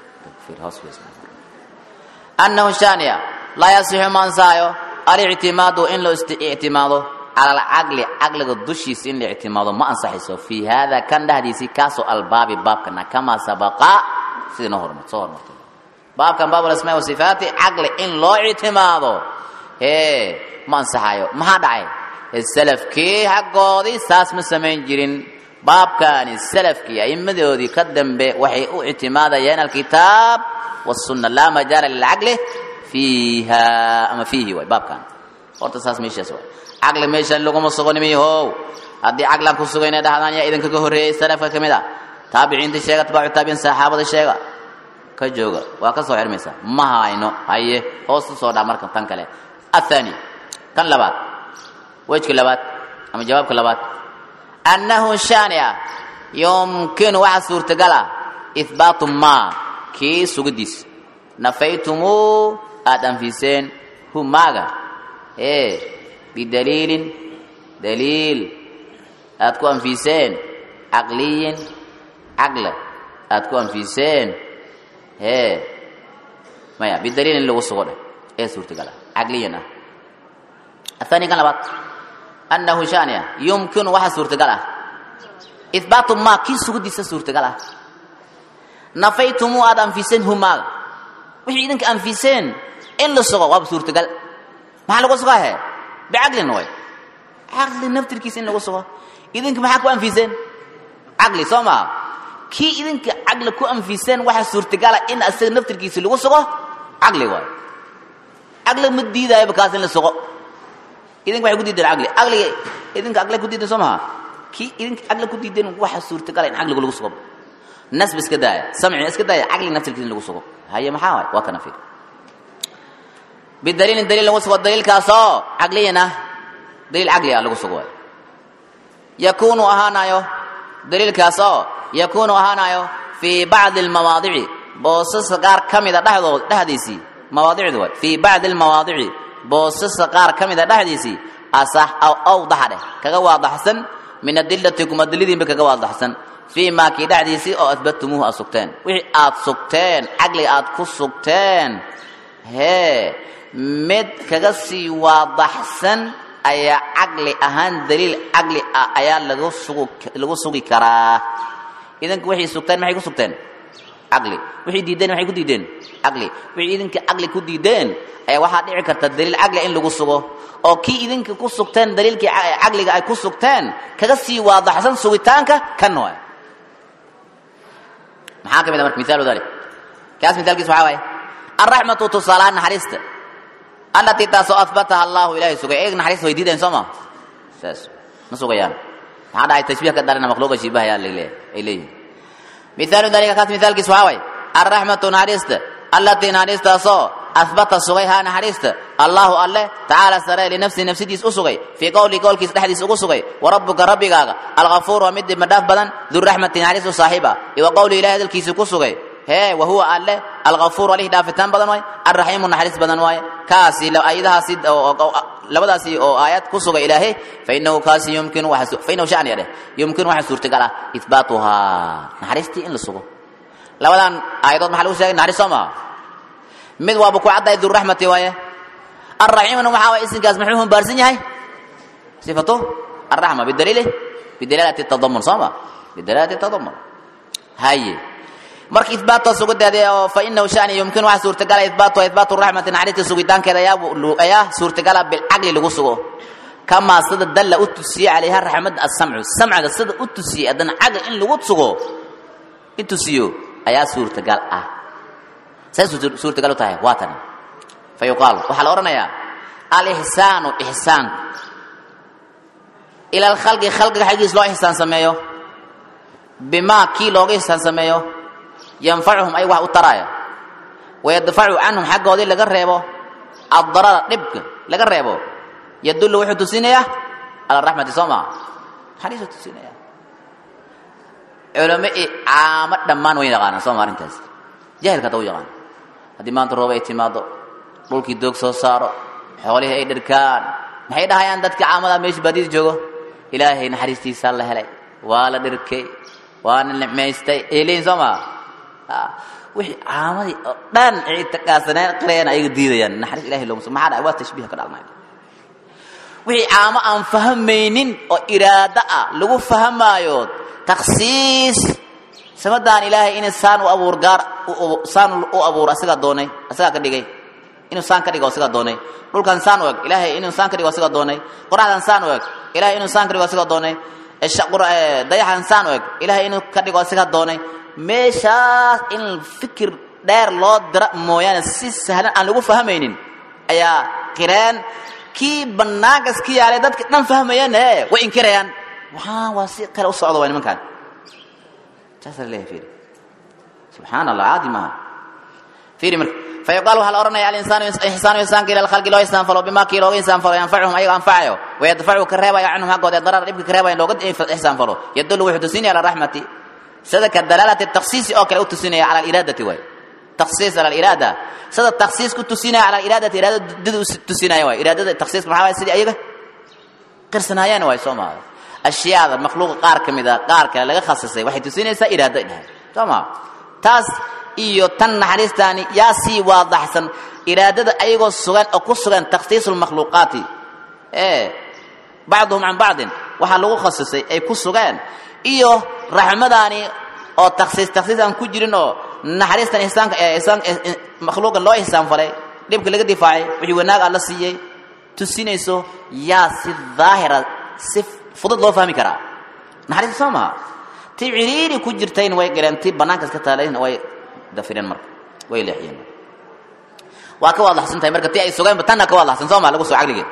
annahu shani ah laa yasixu ma ansaayo alictimaadu in la ictimaado cala alcaqli caqliga dushiisa in la ictimaado ma ansaxayso fii haada kan dhexdiisii kaasoo albaabi baabkana kamaa sabaqa sidii noo hormar soo hormartay baabkan baab alasmaa wasifaati caqli in loo ictimaado hee ma ansaxayo maxaa dhacay salafkii xaggoodii saas ma samayn jirin baabkaani salafkii a'immadoodii ka dambe waxay u ictimaadayeen alkitaab wasunna laa majaala lilcaqli fiiha ama fiihi waay baabkan horta saas meeshaas waay caqli meeshan laguma sugo nimiyahow haddii caqlan ku suga inay dhahdaan yaa idinka ka horreeyey salafka ka mid a taabiciinta sheega atbaacu taabiciin saxaabada sheega ka jooga waa ka soo xirmaysa ma hayno haye hoosta soo dhaa marka tan kale athani kan labaad wejka labaad ama jawaabka labaad annahu shani ah yumkinu waxa suurtagal ah ihbaatu maa kii sugidiis nafaytumuu aada anfiseen hu maaga ee bidaliilin daliil aad ku anfiseen caqliyin caqla aad ku anfiseen hee maya bidaliilin lagu sugo dheh ee suurtagal ah caqliyan ah athani kan labaad annahu shani ah yumkinu waxa suurtagal ah ihbaatu maa kii sugidiisa suurtagal ah nafaytumuu aada anfiseen hu maaga wixii idinka anfiseen in la sugo waaba suurtagal maxaa lagu sugaa he bicaqlin way caqli naftirkiisa in lagu sugo idinka maxaa ku anfiseen caqli soo maa kii idinka caqli ku anfiseen waxaa suurtagala in asaga naftirkiisa lagu sugo caqli waay caqli ma diidaayoba kaas in la sugo idinka waxay ku diideen caqli caqliga idinka caqli ku diideen soo maha kii idinka caqli ku diideen waxaa suurtagala in caqliga lagu sugo nasb iska daaya samci iska daaya caqli naftirkiisa in lagu sugo haye maxaa waay waa kana fiir bidaliilin daliil lagu sugo daliilkaasoo caqliyan ah daliil caqli ah lagu sugo waay yakuunu ahaanayo daliilkaasoo yakuunu ahaanayo fii bacdi almawaadici boosasa qaar ka mida dhexdood dhexdiisii mawaadicdu waay fii bacdi almawaadici boosasa qaar ka mida dhexdiisii asax aw awdaxa dheh kaga waadaxsan min adilati kumadilidiinba kaga waadaxsan fii maa kii dhexdiisii oo adbatumuuhu aad sugteen wixii aad sugteen caqliga aad ku sugteen hee mid kaga sii waadaxsan ayaa caqli ahaan daliil caqli ah ayaa lagu sugu lagu sugi karaa idinka waxay sugteen maxay ku sugteen caqli wixii diideen maxay ku diideen caqli wixii idinka caqli ku diideen ayaa waxaa dhici karta daliil caqli in lagu sugo oo kii idinka ku sugteen daliilkii caqliga ay ku sugteen kaga sii waadaxsan sugitaanka kan waay maxaa ka mid a marka misaalu dalik kaas misaalkiis waxaa waaye alraxmatu tusaalaan naxariista allatii taasoo ahbataha allahu ilaahay sugay eeg naxariis way diideen soo ma saas ma sugayaan maxaa dhacay tashbiih ka dhalana makhluuqa shiibahaya ay leeyihin misaalu dalika kaas misaalkiis waxaa waaye alraxmatu naxariista allatii naxariistaasoo ahbata sugay haa naxariista allahu alle tacaala sare linafsi nafsidiis u sugay fii qowli qowlkiis dhexdiis ugu sugay warabbuka rabbigaaga alkafuur waa mid dibmadhaaf badan duraxmati naxariis u saaxiiba iyo qowli ilahi hadalkiisi ku sugay hee wahuwa alle alkafuur alih dhaafitaan badan waaye alraxiimu naxariis badan waaye kaasi ayadahaasi labadaasi oo aayad ku sugay ilaahay fainahu kaasi yumkinu fainahu shaniya dheh yumkinu waxa suurtagal ah ihbaatuhaa naxariistii in la sugo labadan aayadood maxaa lagu sheegay naxariis soo maaha mid waaba ku caddahay duraxmati waaye alraxiimna waxaa waye isinkaas muxuu humbaarsan yahay sifatu alraxma bidaliili bidalaalati tadamun soo ma bidalaalati tadamun haye marka ihbaatoo sugideeda oo fa inahu shani yumkin waxa suurtagala ihbaatuha ihbaatu raxmati naxariista sugitaankeeda ayaa ayaa suurtagala bilcaqli lagu sugo kamaa sida dalla u tusiyey calayha raxmadda asamcu samciga sida u tusiyey haddana caqli in lagu sugo in tusiyo ayaa suurtagal ah say suurtagal u tahay waa tan fa yuqaal waxaa la odhanayaa alixsaanu ixsaanku ila alkhalqi khalqiga xaggiis loo ixsaan sameeyo bimaa kii looga ixsaan sameeyo yanfacuhum ay wax u taraya wayadfacu canhum xaggoodii laga reebo addarara dhibka laga reebo yadullu wuxuu tusinayaa cala raxmati soo maa naxariisuu tusinaya culamo i caamo dhammaan way yaqaanaan soo ma arrintaas jahilka hata u yaqaan haddii maanta roob ay timaado dhulkii doog soo saaro xoolihii ay dharkaan maxay dhahayaan dadka caamada meesha baadida joogo ilaahay naxariistiisaa la helay waa la dhirkay waana nicmaystay ay leeyihin soo maa wixii caamadii oo dhan ictiqaadsaneen qirayaan ayaga diidayaan naxariis ilahay looma so maxaa dhahay waa tashbiiha ka dhalnay wixii caamo aan fahamaynin oo iraado ah lagu fahamaayo takhsiis samadaan ilaahay inay saan u abuur gaar saan u abuur asagaa doonay asagaa ka dhigay inuu saan ka dhigo asagaa doonay dhulkan saan u eg ilaahay inuu saan ka dhigo asagaa doonay qoraxdan saan u eg ilaahay inuu saan ka dhigo asagaa doonay dayaxan saan u eg ilaahay inuu ka dhigo asagaa doonay meeshaas in fikir dheer loo dira mooyaane si sahlan aan lagu fahamaynin ayaa qireen kii banaankas ka yaalay dadka dhan fahmayane way inkirayaan waxaan waa si kale u socda waa nimankaan saasa laleeyahay fiiri subxaana allah caadi maaha fiiri marka fayuqaal waxaa la odhanaya alinsaanu ixsaanu insaanka ila alkhalqi loo insaan falo bimaa kii looga insaan falo yanfacuhum ayaga anfacayo wayadfacu ka reebayo canhum xaggooda ee darar dhibka ka reebayo looga ixsaan falo yadullu wuxuu tusinaya ala raxmati sida ka dalaalati takhsiisi oo kale u tusinaya cala aliiraadati waay takhsiis cala aliiraada sida takhsiis ku tusinaya cala aliiraadati iraada dida u tusinaya waay iraadada takhsiiska maxaa waay sidii ayaga qirsanaayeen waay soo maa ashyaada makhluuqa qaar ka mid a qaar kale laga khasisay waxay tusinaysaa iraado dhahay soo maa taas iyo tan naxariistaani yaa sii waadaxsan iraadada ayagoo sugan oo ku sugan takhsiisu lmakhluuqaati ee bacduhum can bacdin waxaa lagu khasisay ay ku sugeen iyo raxmadaani oo takhsiis takhsiis aan ku jirin oo naxariistan ihsaanka ihsaan makhluuqan loo ihsaan falay dhibka laga difaacay wixii wanaag alla siiyey tusinayso yaa si daahira si fudud loo fahmi karaa naxariista soo maha ti ciriiri ku jirtayna way galeen ti bannaankas ka taalayna way dafireen marka way leexiyeen waa ka waadaxsan tahay marka ti ay sugeenba tanna ka waadaxsan soo maa lagu soo caqligeed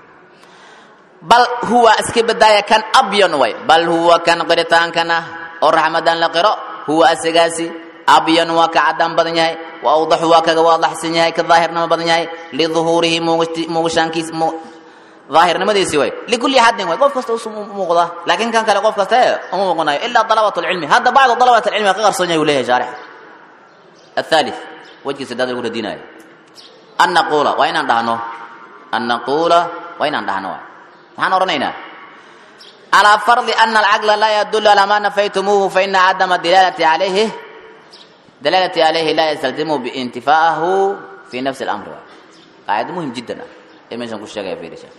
bal huwa iska badaaya kan abyan way bal huwa kan qiritaankana oo raxmadan la qiro huwa asagaasi abyan waa ka cadaan badan yahay wa awdaxu waa kaga waadaxsan yahay ka daahirnimo badan yahay liduhuurihi muugashaankiis daahirnimadiisi way likulli xadin way qof kasta u muuqda laakiin kan kale qof kasta uma muuqanayo ilaa dalabat lcilmi hadda bacdu dalabat alcilmi ka qarsoon yahay uu leeyahay shaarix الثالث وجه سداد lagu radinayo an naqula waa inaan dhahno an naqula waa inaan dhahno maxaan odhanaynaa calى farضi ana alcaqla laa yadul alى ma nafaytumuuhu faina cadama dalaalati alayhi dalaalati alayhi laa yastalzimu biintifaahu fi nafsi اlamri qaacida muhim jiddan ah ee meeshan ku sheegaya fiirisha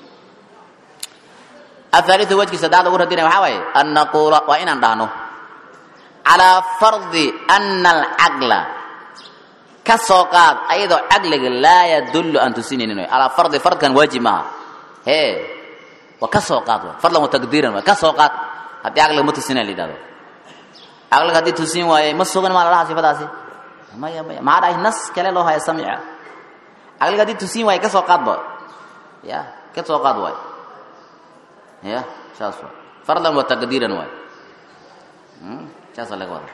الثالث وجه سداد lagu radinaya waxaa waaye an naqula waa inaan dhahno calى farضi ana alcaqla ka soo qaad ayadoo caqliga laa yadullu aan tusinaynin way alaa fardi fardkan waajib maaha hee waa ka soo qaad way fadlan wa taqdiiran way ka soo qaad haddii caqliga ma tusinayn la yidhahdo caqliga haddii tusin waaye ma sugan maa lalaha sifadaasi maya maya maxaa dhahay nas kale loo haya samica caqliga haddii tusin waaye ka soo qaadba ya ka soo qaad waay ya saas waay fardan wa taqdiiran waay saasa laga wada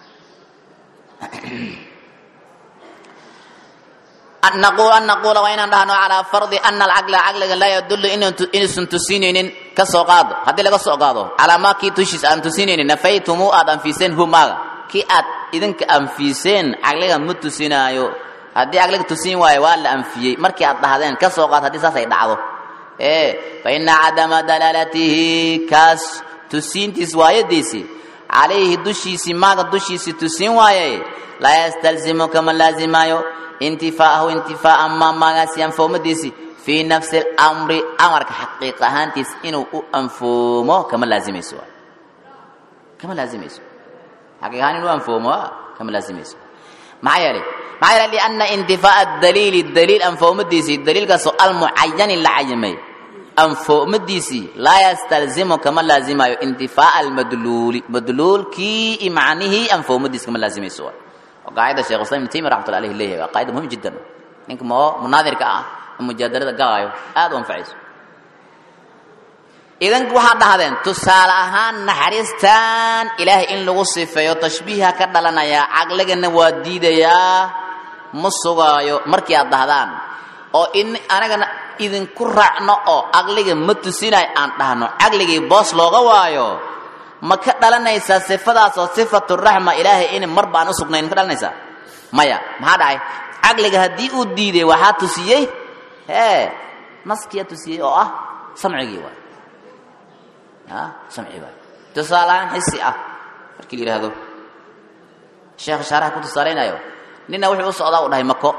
naqul an naquula waa inaan dhahno calaa fardi ana alcaqla caqliga laa yadullu inuusan tusinaynin ka soo qaado haddii laga soo qaado calaa maa kii tushiis aan tusinaynin nafaytumu aad anfiiseen hu maaga kii aad idinka anfiiseen caqliga ma tusinaayo haddii caqliga tusin waayo waa la anfiyey markii aad dhahdeen ka soo qaado haddii saas ay dhacdo ee fa ina cadama dalaalatihi kaas tusiintiis waayadiisi calayhi dushiisii maaga dushiisii tusin waaye laa yastalzimu kama laazimaayo intifaahu intifaa'a maa maagaasi anfoomadiisi fii nafsi اlamri amarka xaqiiq ahaantiis inuu u anfoomo kama laazimayso kama laazimayso xaqiiq ahaan inuu anfoomo kama laazimayso maxaa yeelay maxaa yeelay lianna intifaa'a daliili daliil anfoomadiisii daliilkaasoo almucayani la cayimay anfoomadiisii laa yastalzimu kama laazimayo intifaa'a almadluuli madluulkii i macnihii anfoomadiisi kama laazimayso qaacida shekh islam ibn taymiya raxmatullah alayhi leeyahay waa qaacida muhim jiddan ninka moo munaadirka ah ee mujaadalada galaayo aad u anfacayso idan waxaad dhahdeen tusaale ahaan naxariistan ilaahay in lagu sifeeyo tashbiiha ka dhalanaya caqligana waa diidayaa ma sugaayo markii aad dhahdaan oo in anagana idinku raacno oo caqliga ma tusinayo aan dhahno caqligii boos looga waayo ma ka dhalanaysaa sifadaas oo sifatu raxma ilaahay in mar baan u sugnayn ma ka dhalanaysaa maya maxaa dhacay caqliga haddii uu diiday waxaa tusiyey hee naskiyaa tusiyey oo ah samcigii waay samci waay tusaaleaan xisi ah markii la yidhaahdo sheekh shaaraha ku tusaalaynayo nina wuxuu u socdaa u dhahay mako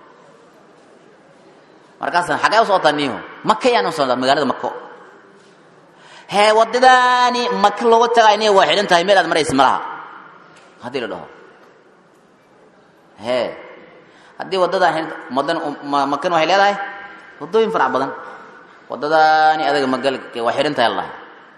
markaasna xaggee u socotaa niiho maka yaan u socdaa magaalada mako hee waddadaani maka looga tagaay niya waa xidhan tahay meel aad maraysa ma laha haddii la dhaho hee haddii waddadaan madan makan waxay leedahay waddooyin farac badan waddadaani adaga magal waa xidhan tahay la dhahay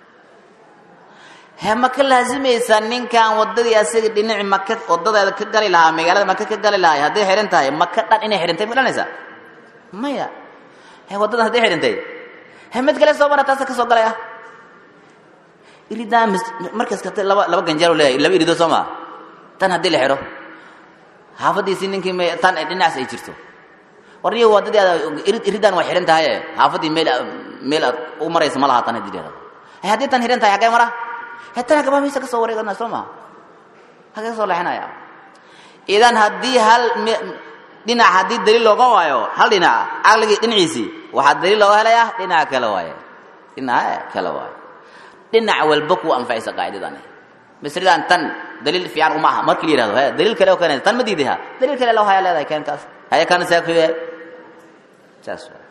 he ma ka laazimaysaa ninkan wadadii asaga dhinaci maka wadadeeda ka gali lahaa magaalada maka ka gali lahay hadday xidhan tahay maka dhan inay xidhantay ma dhalanaysaa maya he waddadan hadday xidhantay he mid kale soo mara taasa ka soo galay ah iridaan markaas kate laba laba ganjeer leeyahay laba irido soo maa tan haddii la xidho xaafadiisii ninkii m tan dhinacaas ay jirto war niyo waddadii aad irid iridaan waa xidhan tahaye xaafadii meel meel aad u maraysa ma laha tan haddii la xidho he haddii tan xidhan tahay xaggee mara hetana gabaamiisa ka soo wareegana soo maha hagee ka soo leexinaya idan haddii hal dhinac haddii daliil looga waayo hal dhinaca caqligii dhinaciisii waxaa daliil looga helayaa dhinaca kale waaye dhinaca kale waaye dhinac walba kuwa anfacaysa qaacidadani misridaan tan daliil fiican uma aha markii la yihahdo he daliil kale oo keenaysa tan ma diiday ha daliil kale loo haya leedahay keen kaas haya kana saakuye saas waa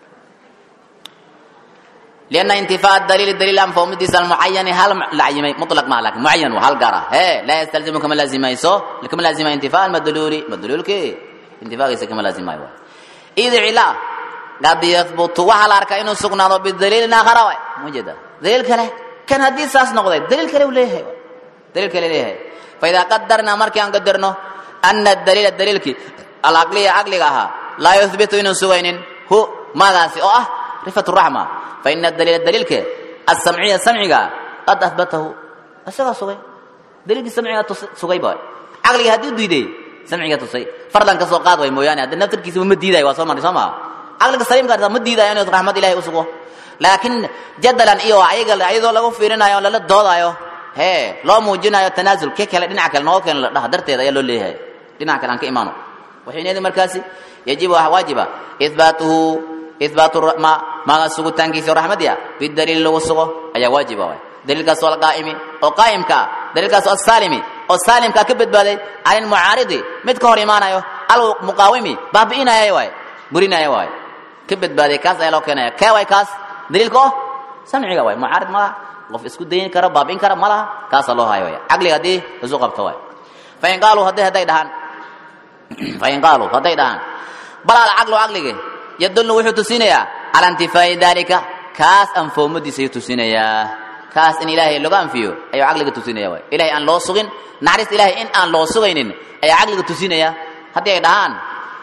لأن انتفاء الدليل الدليل عن فهمديس المعين هل لعيمي مطلق ما لكن معين وهل قرا هي لا يستلزم كما لازم يسو لكم لازم انتفاء المدلول مدلول كي انتفاء يس كما لازم يوا إذا علا قد يثبت وحل أركا إنه سقنا بالدليل آخر موجودة دليل كله كان حديث ساس نقضي دليل كله وليه دليل كله ليه فإذا قدرنا مركي أن قدرنا أن الدليل الدليل كي العقلية عقلها لا يثبت إنه سوين هو ماذا سي أه رفة الرحمة فإن الدليل الدليل كي السمعية السمعية قد أثبته أسيغا سوغي دليل السمعية سوغي باي عقلي هدي دويدي سمعية تصي فرضا كسو قاد وي موياني هذا نفتر كيسو مديدا واسو ماري سما عقلك السليم قاد مديدا يعني رحمة الله أسوغو لكن جدلا إيو عيقل عيدو لغو فيرنا يو للا دودا يو هي لو موجنا يو تنازل كيك هلا دينا عكال نوكين لده درتي دا يلو ليه دينا عكال عنك إيمانو وحين يدي مركاسي يجب واجب إثباته إثبات ما ما سوق تانكيس رحمة يا بالدليل لو سوق أي واجب واي دليل كسول قائم أو قائم كا دليل كسول السالم أو سالم كا كبد بالي على المعارض مت كهر إيمان أيو المقاوم بابينا يا واي برينا يا واي كبد بالي كاس أي لو كنا كا واي كاس دليل كو سمعي واي معارض ما قف اسكو دين كرا بابين كرا ملا كاس الله هاي واي عقلي هدي رزق بتواي فإن قالوا هدي هدي دهان فإن قالوا هدي دهان بلا العقل عقلي يدل وحو تسينيا على انتفاء ذلك كاس انفومدي سي تسينيا كاس ان الهي لو انفيو اي عقلك تسينيا واي الهي ان لو سغين نحرس الهي ان ان لو سغينين اي عقلك تسينيا hadii ay dhahaan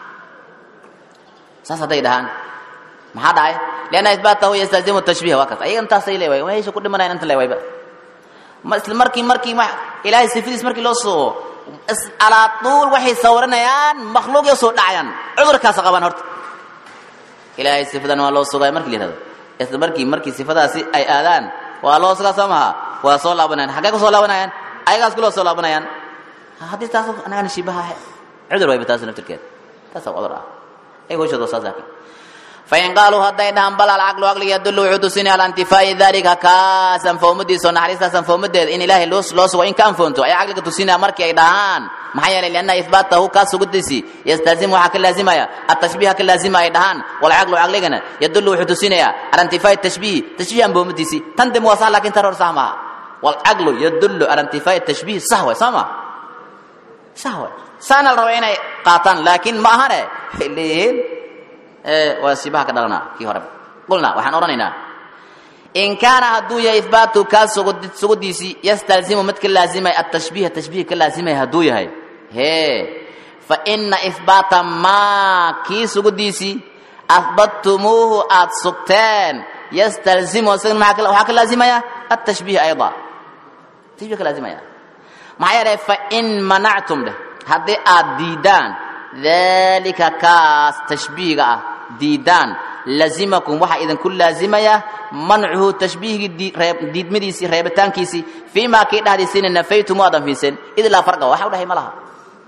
saas hadday dhahaan maxaa dhacay lianna isbaatahu yastazimu tashbiih waa kaas ayaga intaasay leewaay meesha ku dhimanayan inta leewayba ma isla markii markii ma ilaahay sifadiis markii loo soo alaa tuul waxay sawiranayaan makhluuq soo dhacayaan cudurkaas qabaan horta ilaahay sifadan waa loo sugay markii la yihahdo isla markii markii sifadaasi ay aadaan waa loo sugaa soo maha waa soo laabanayaan xaggee ku soo laabanayaan ayagaas kuloo soo laabanayaan haddii taas anagana shibaha cudur wayba taas naftirkeed taasa cudur ah ay hooshooda saas laakiin فإن قالوا هدين دهان بل العقل عقل يدل وحدثني على انتفاء ذلك كاسا فومدي سو نحريسا سن فومدي إن إله لوس لوس وإن كان فونتو أي عقل تسيني أمرك أي دهان محيا لأن إثباته كاس قدسي يستلزم حق اللازمة التشبيه حق اللازمة أي دهان والعقل عقلنا يدل وحدثني على انتفاء التشبيه تشبيه أم فومدي سي تندم وصال لكن ترى سهما والعقل يدل على انتفاء التشبيه سهوة سهما سهوة سانا الروين قاطان لكن ما هنا اللي waa sibaha ka dhalanaa kii hore qulna waxaan odhanaynaa in kaana hadduu yahay ihbaatu kaa sugudiisii yastalzimu mid ka laazimay atashbiih tashbiih ka laazimay hadduu yahay hee fa ina ihbaata maa kii sugudiisii ahbadtumuuhu aad sugteen yastalzimu isagan waxaa ka laazimaya atashbiih ayda tashbiih ka laazimaya maxaa yeelay fain manactum dheh haddii aad diidaan dalika kaas tashbiihiga ah diidaan lazimakum waxaa idinku laazimaya mancuhu tashbiihigii diidmadiisii reebitaankiisii fii maa kii dhahdiisiina nafaytum aad anfiiseen id laa farqa waxa u dhahay ma laha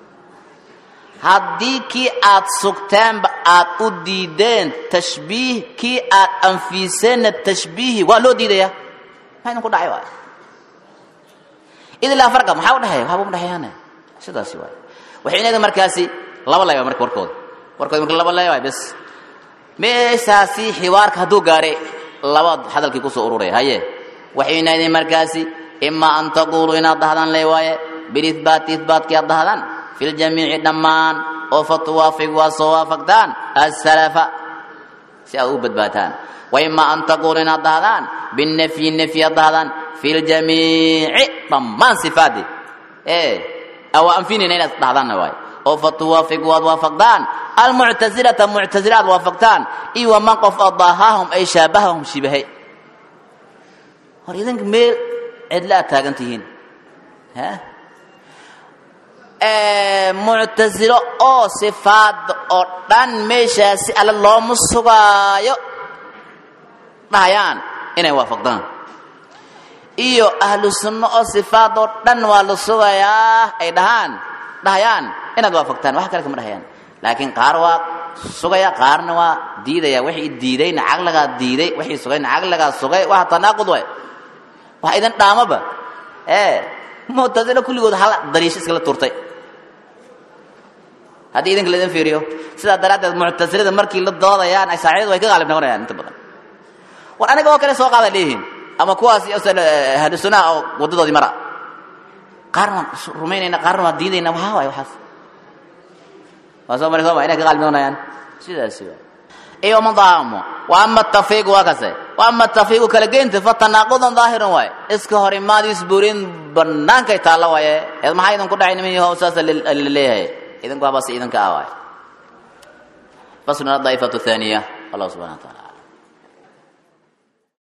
haddii kii aad sugteenba aad u diideen tashbiih kii aad anfiiseenna tashbiihi waa loo diidaya maxaa idinku dhacay waay id laa farqa maxaa u dhexeeya waxba uma dhexeeyaane sidaasi waay waxay inaga markaasi laba lay marka warkooda warkooda marka laba lay waay bes meeshaasi xiwaarka hadduu gaare laba hadalkii kusoo ururaya haye waxay inaydin markaasi imaa an taquuluu inaad dahdaan lay waaye bilihbaati ihbaatkii aad dahdaan fi ljamiici dhammaan oo fa tuwaafiq waa soo waafaqtaan asalafa si aad u badbaataan waimaa an taquuluu inaad dahdaan binafyi nafyi aad dahdaan fi ljamiici dhammaan sifaadii ee awa anfinina inaad dhahdaanna waaye oo fa tuwaafiq waad waafaqdaan almuctasilata muctasila aad waafaqtaan iyo waman qof adahaahum ay shaabahahum shibahay hor idinka meel cidla aad taagan tihiin muctasilo oo sifaada oo dhan meeshaasi alle looma sugaayo dhahayaan inay waafaqdaan iyo ahlu sunno oo sifaad oo dhan waa la sugayaa ay dhahaan dhahayaan inaad waafaqtaan wax kale kama dhahayaan laakiin qaar waa sugaya qaarna waa diidaya wixii diidayna caqligaa diiday wixii sugayna caqligaa sugay waa tanaaqud way wax idin dhaamaba ee muctasilo kulligood hal dariisho iskala turtay haddii idinka laidin fiiriyo sidaa daraaddeed muctasilada markii la doodayaan asaaciidadu way ka qaalib noqonayaan inta badan war aniga oo kale soo qaada leeyihiin ama kuwaas ahlu sunnaha oo waddadoodii mara qaarna waan rumaynayna qaarna waan diidayna waxaa waay waxaas waa soo mari sooma inay ka qaalib noqonayaan sidaasi waay iyo madaamo wa ama tafriiqu waa kase wa ama tafriiqu kala geynta fa tanaaqudan daahirun waay iska hor imaadiis burin bannaankay taalla waaye eed maxaa idinku dhacay niman yahow saasa laleeyahay idinku habase idinka ah waay fasluna daa'ifatu thaniya allah subhana wa taala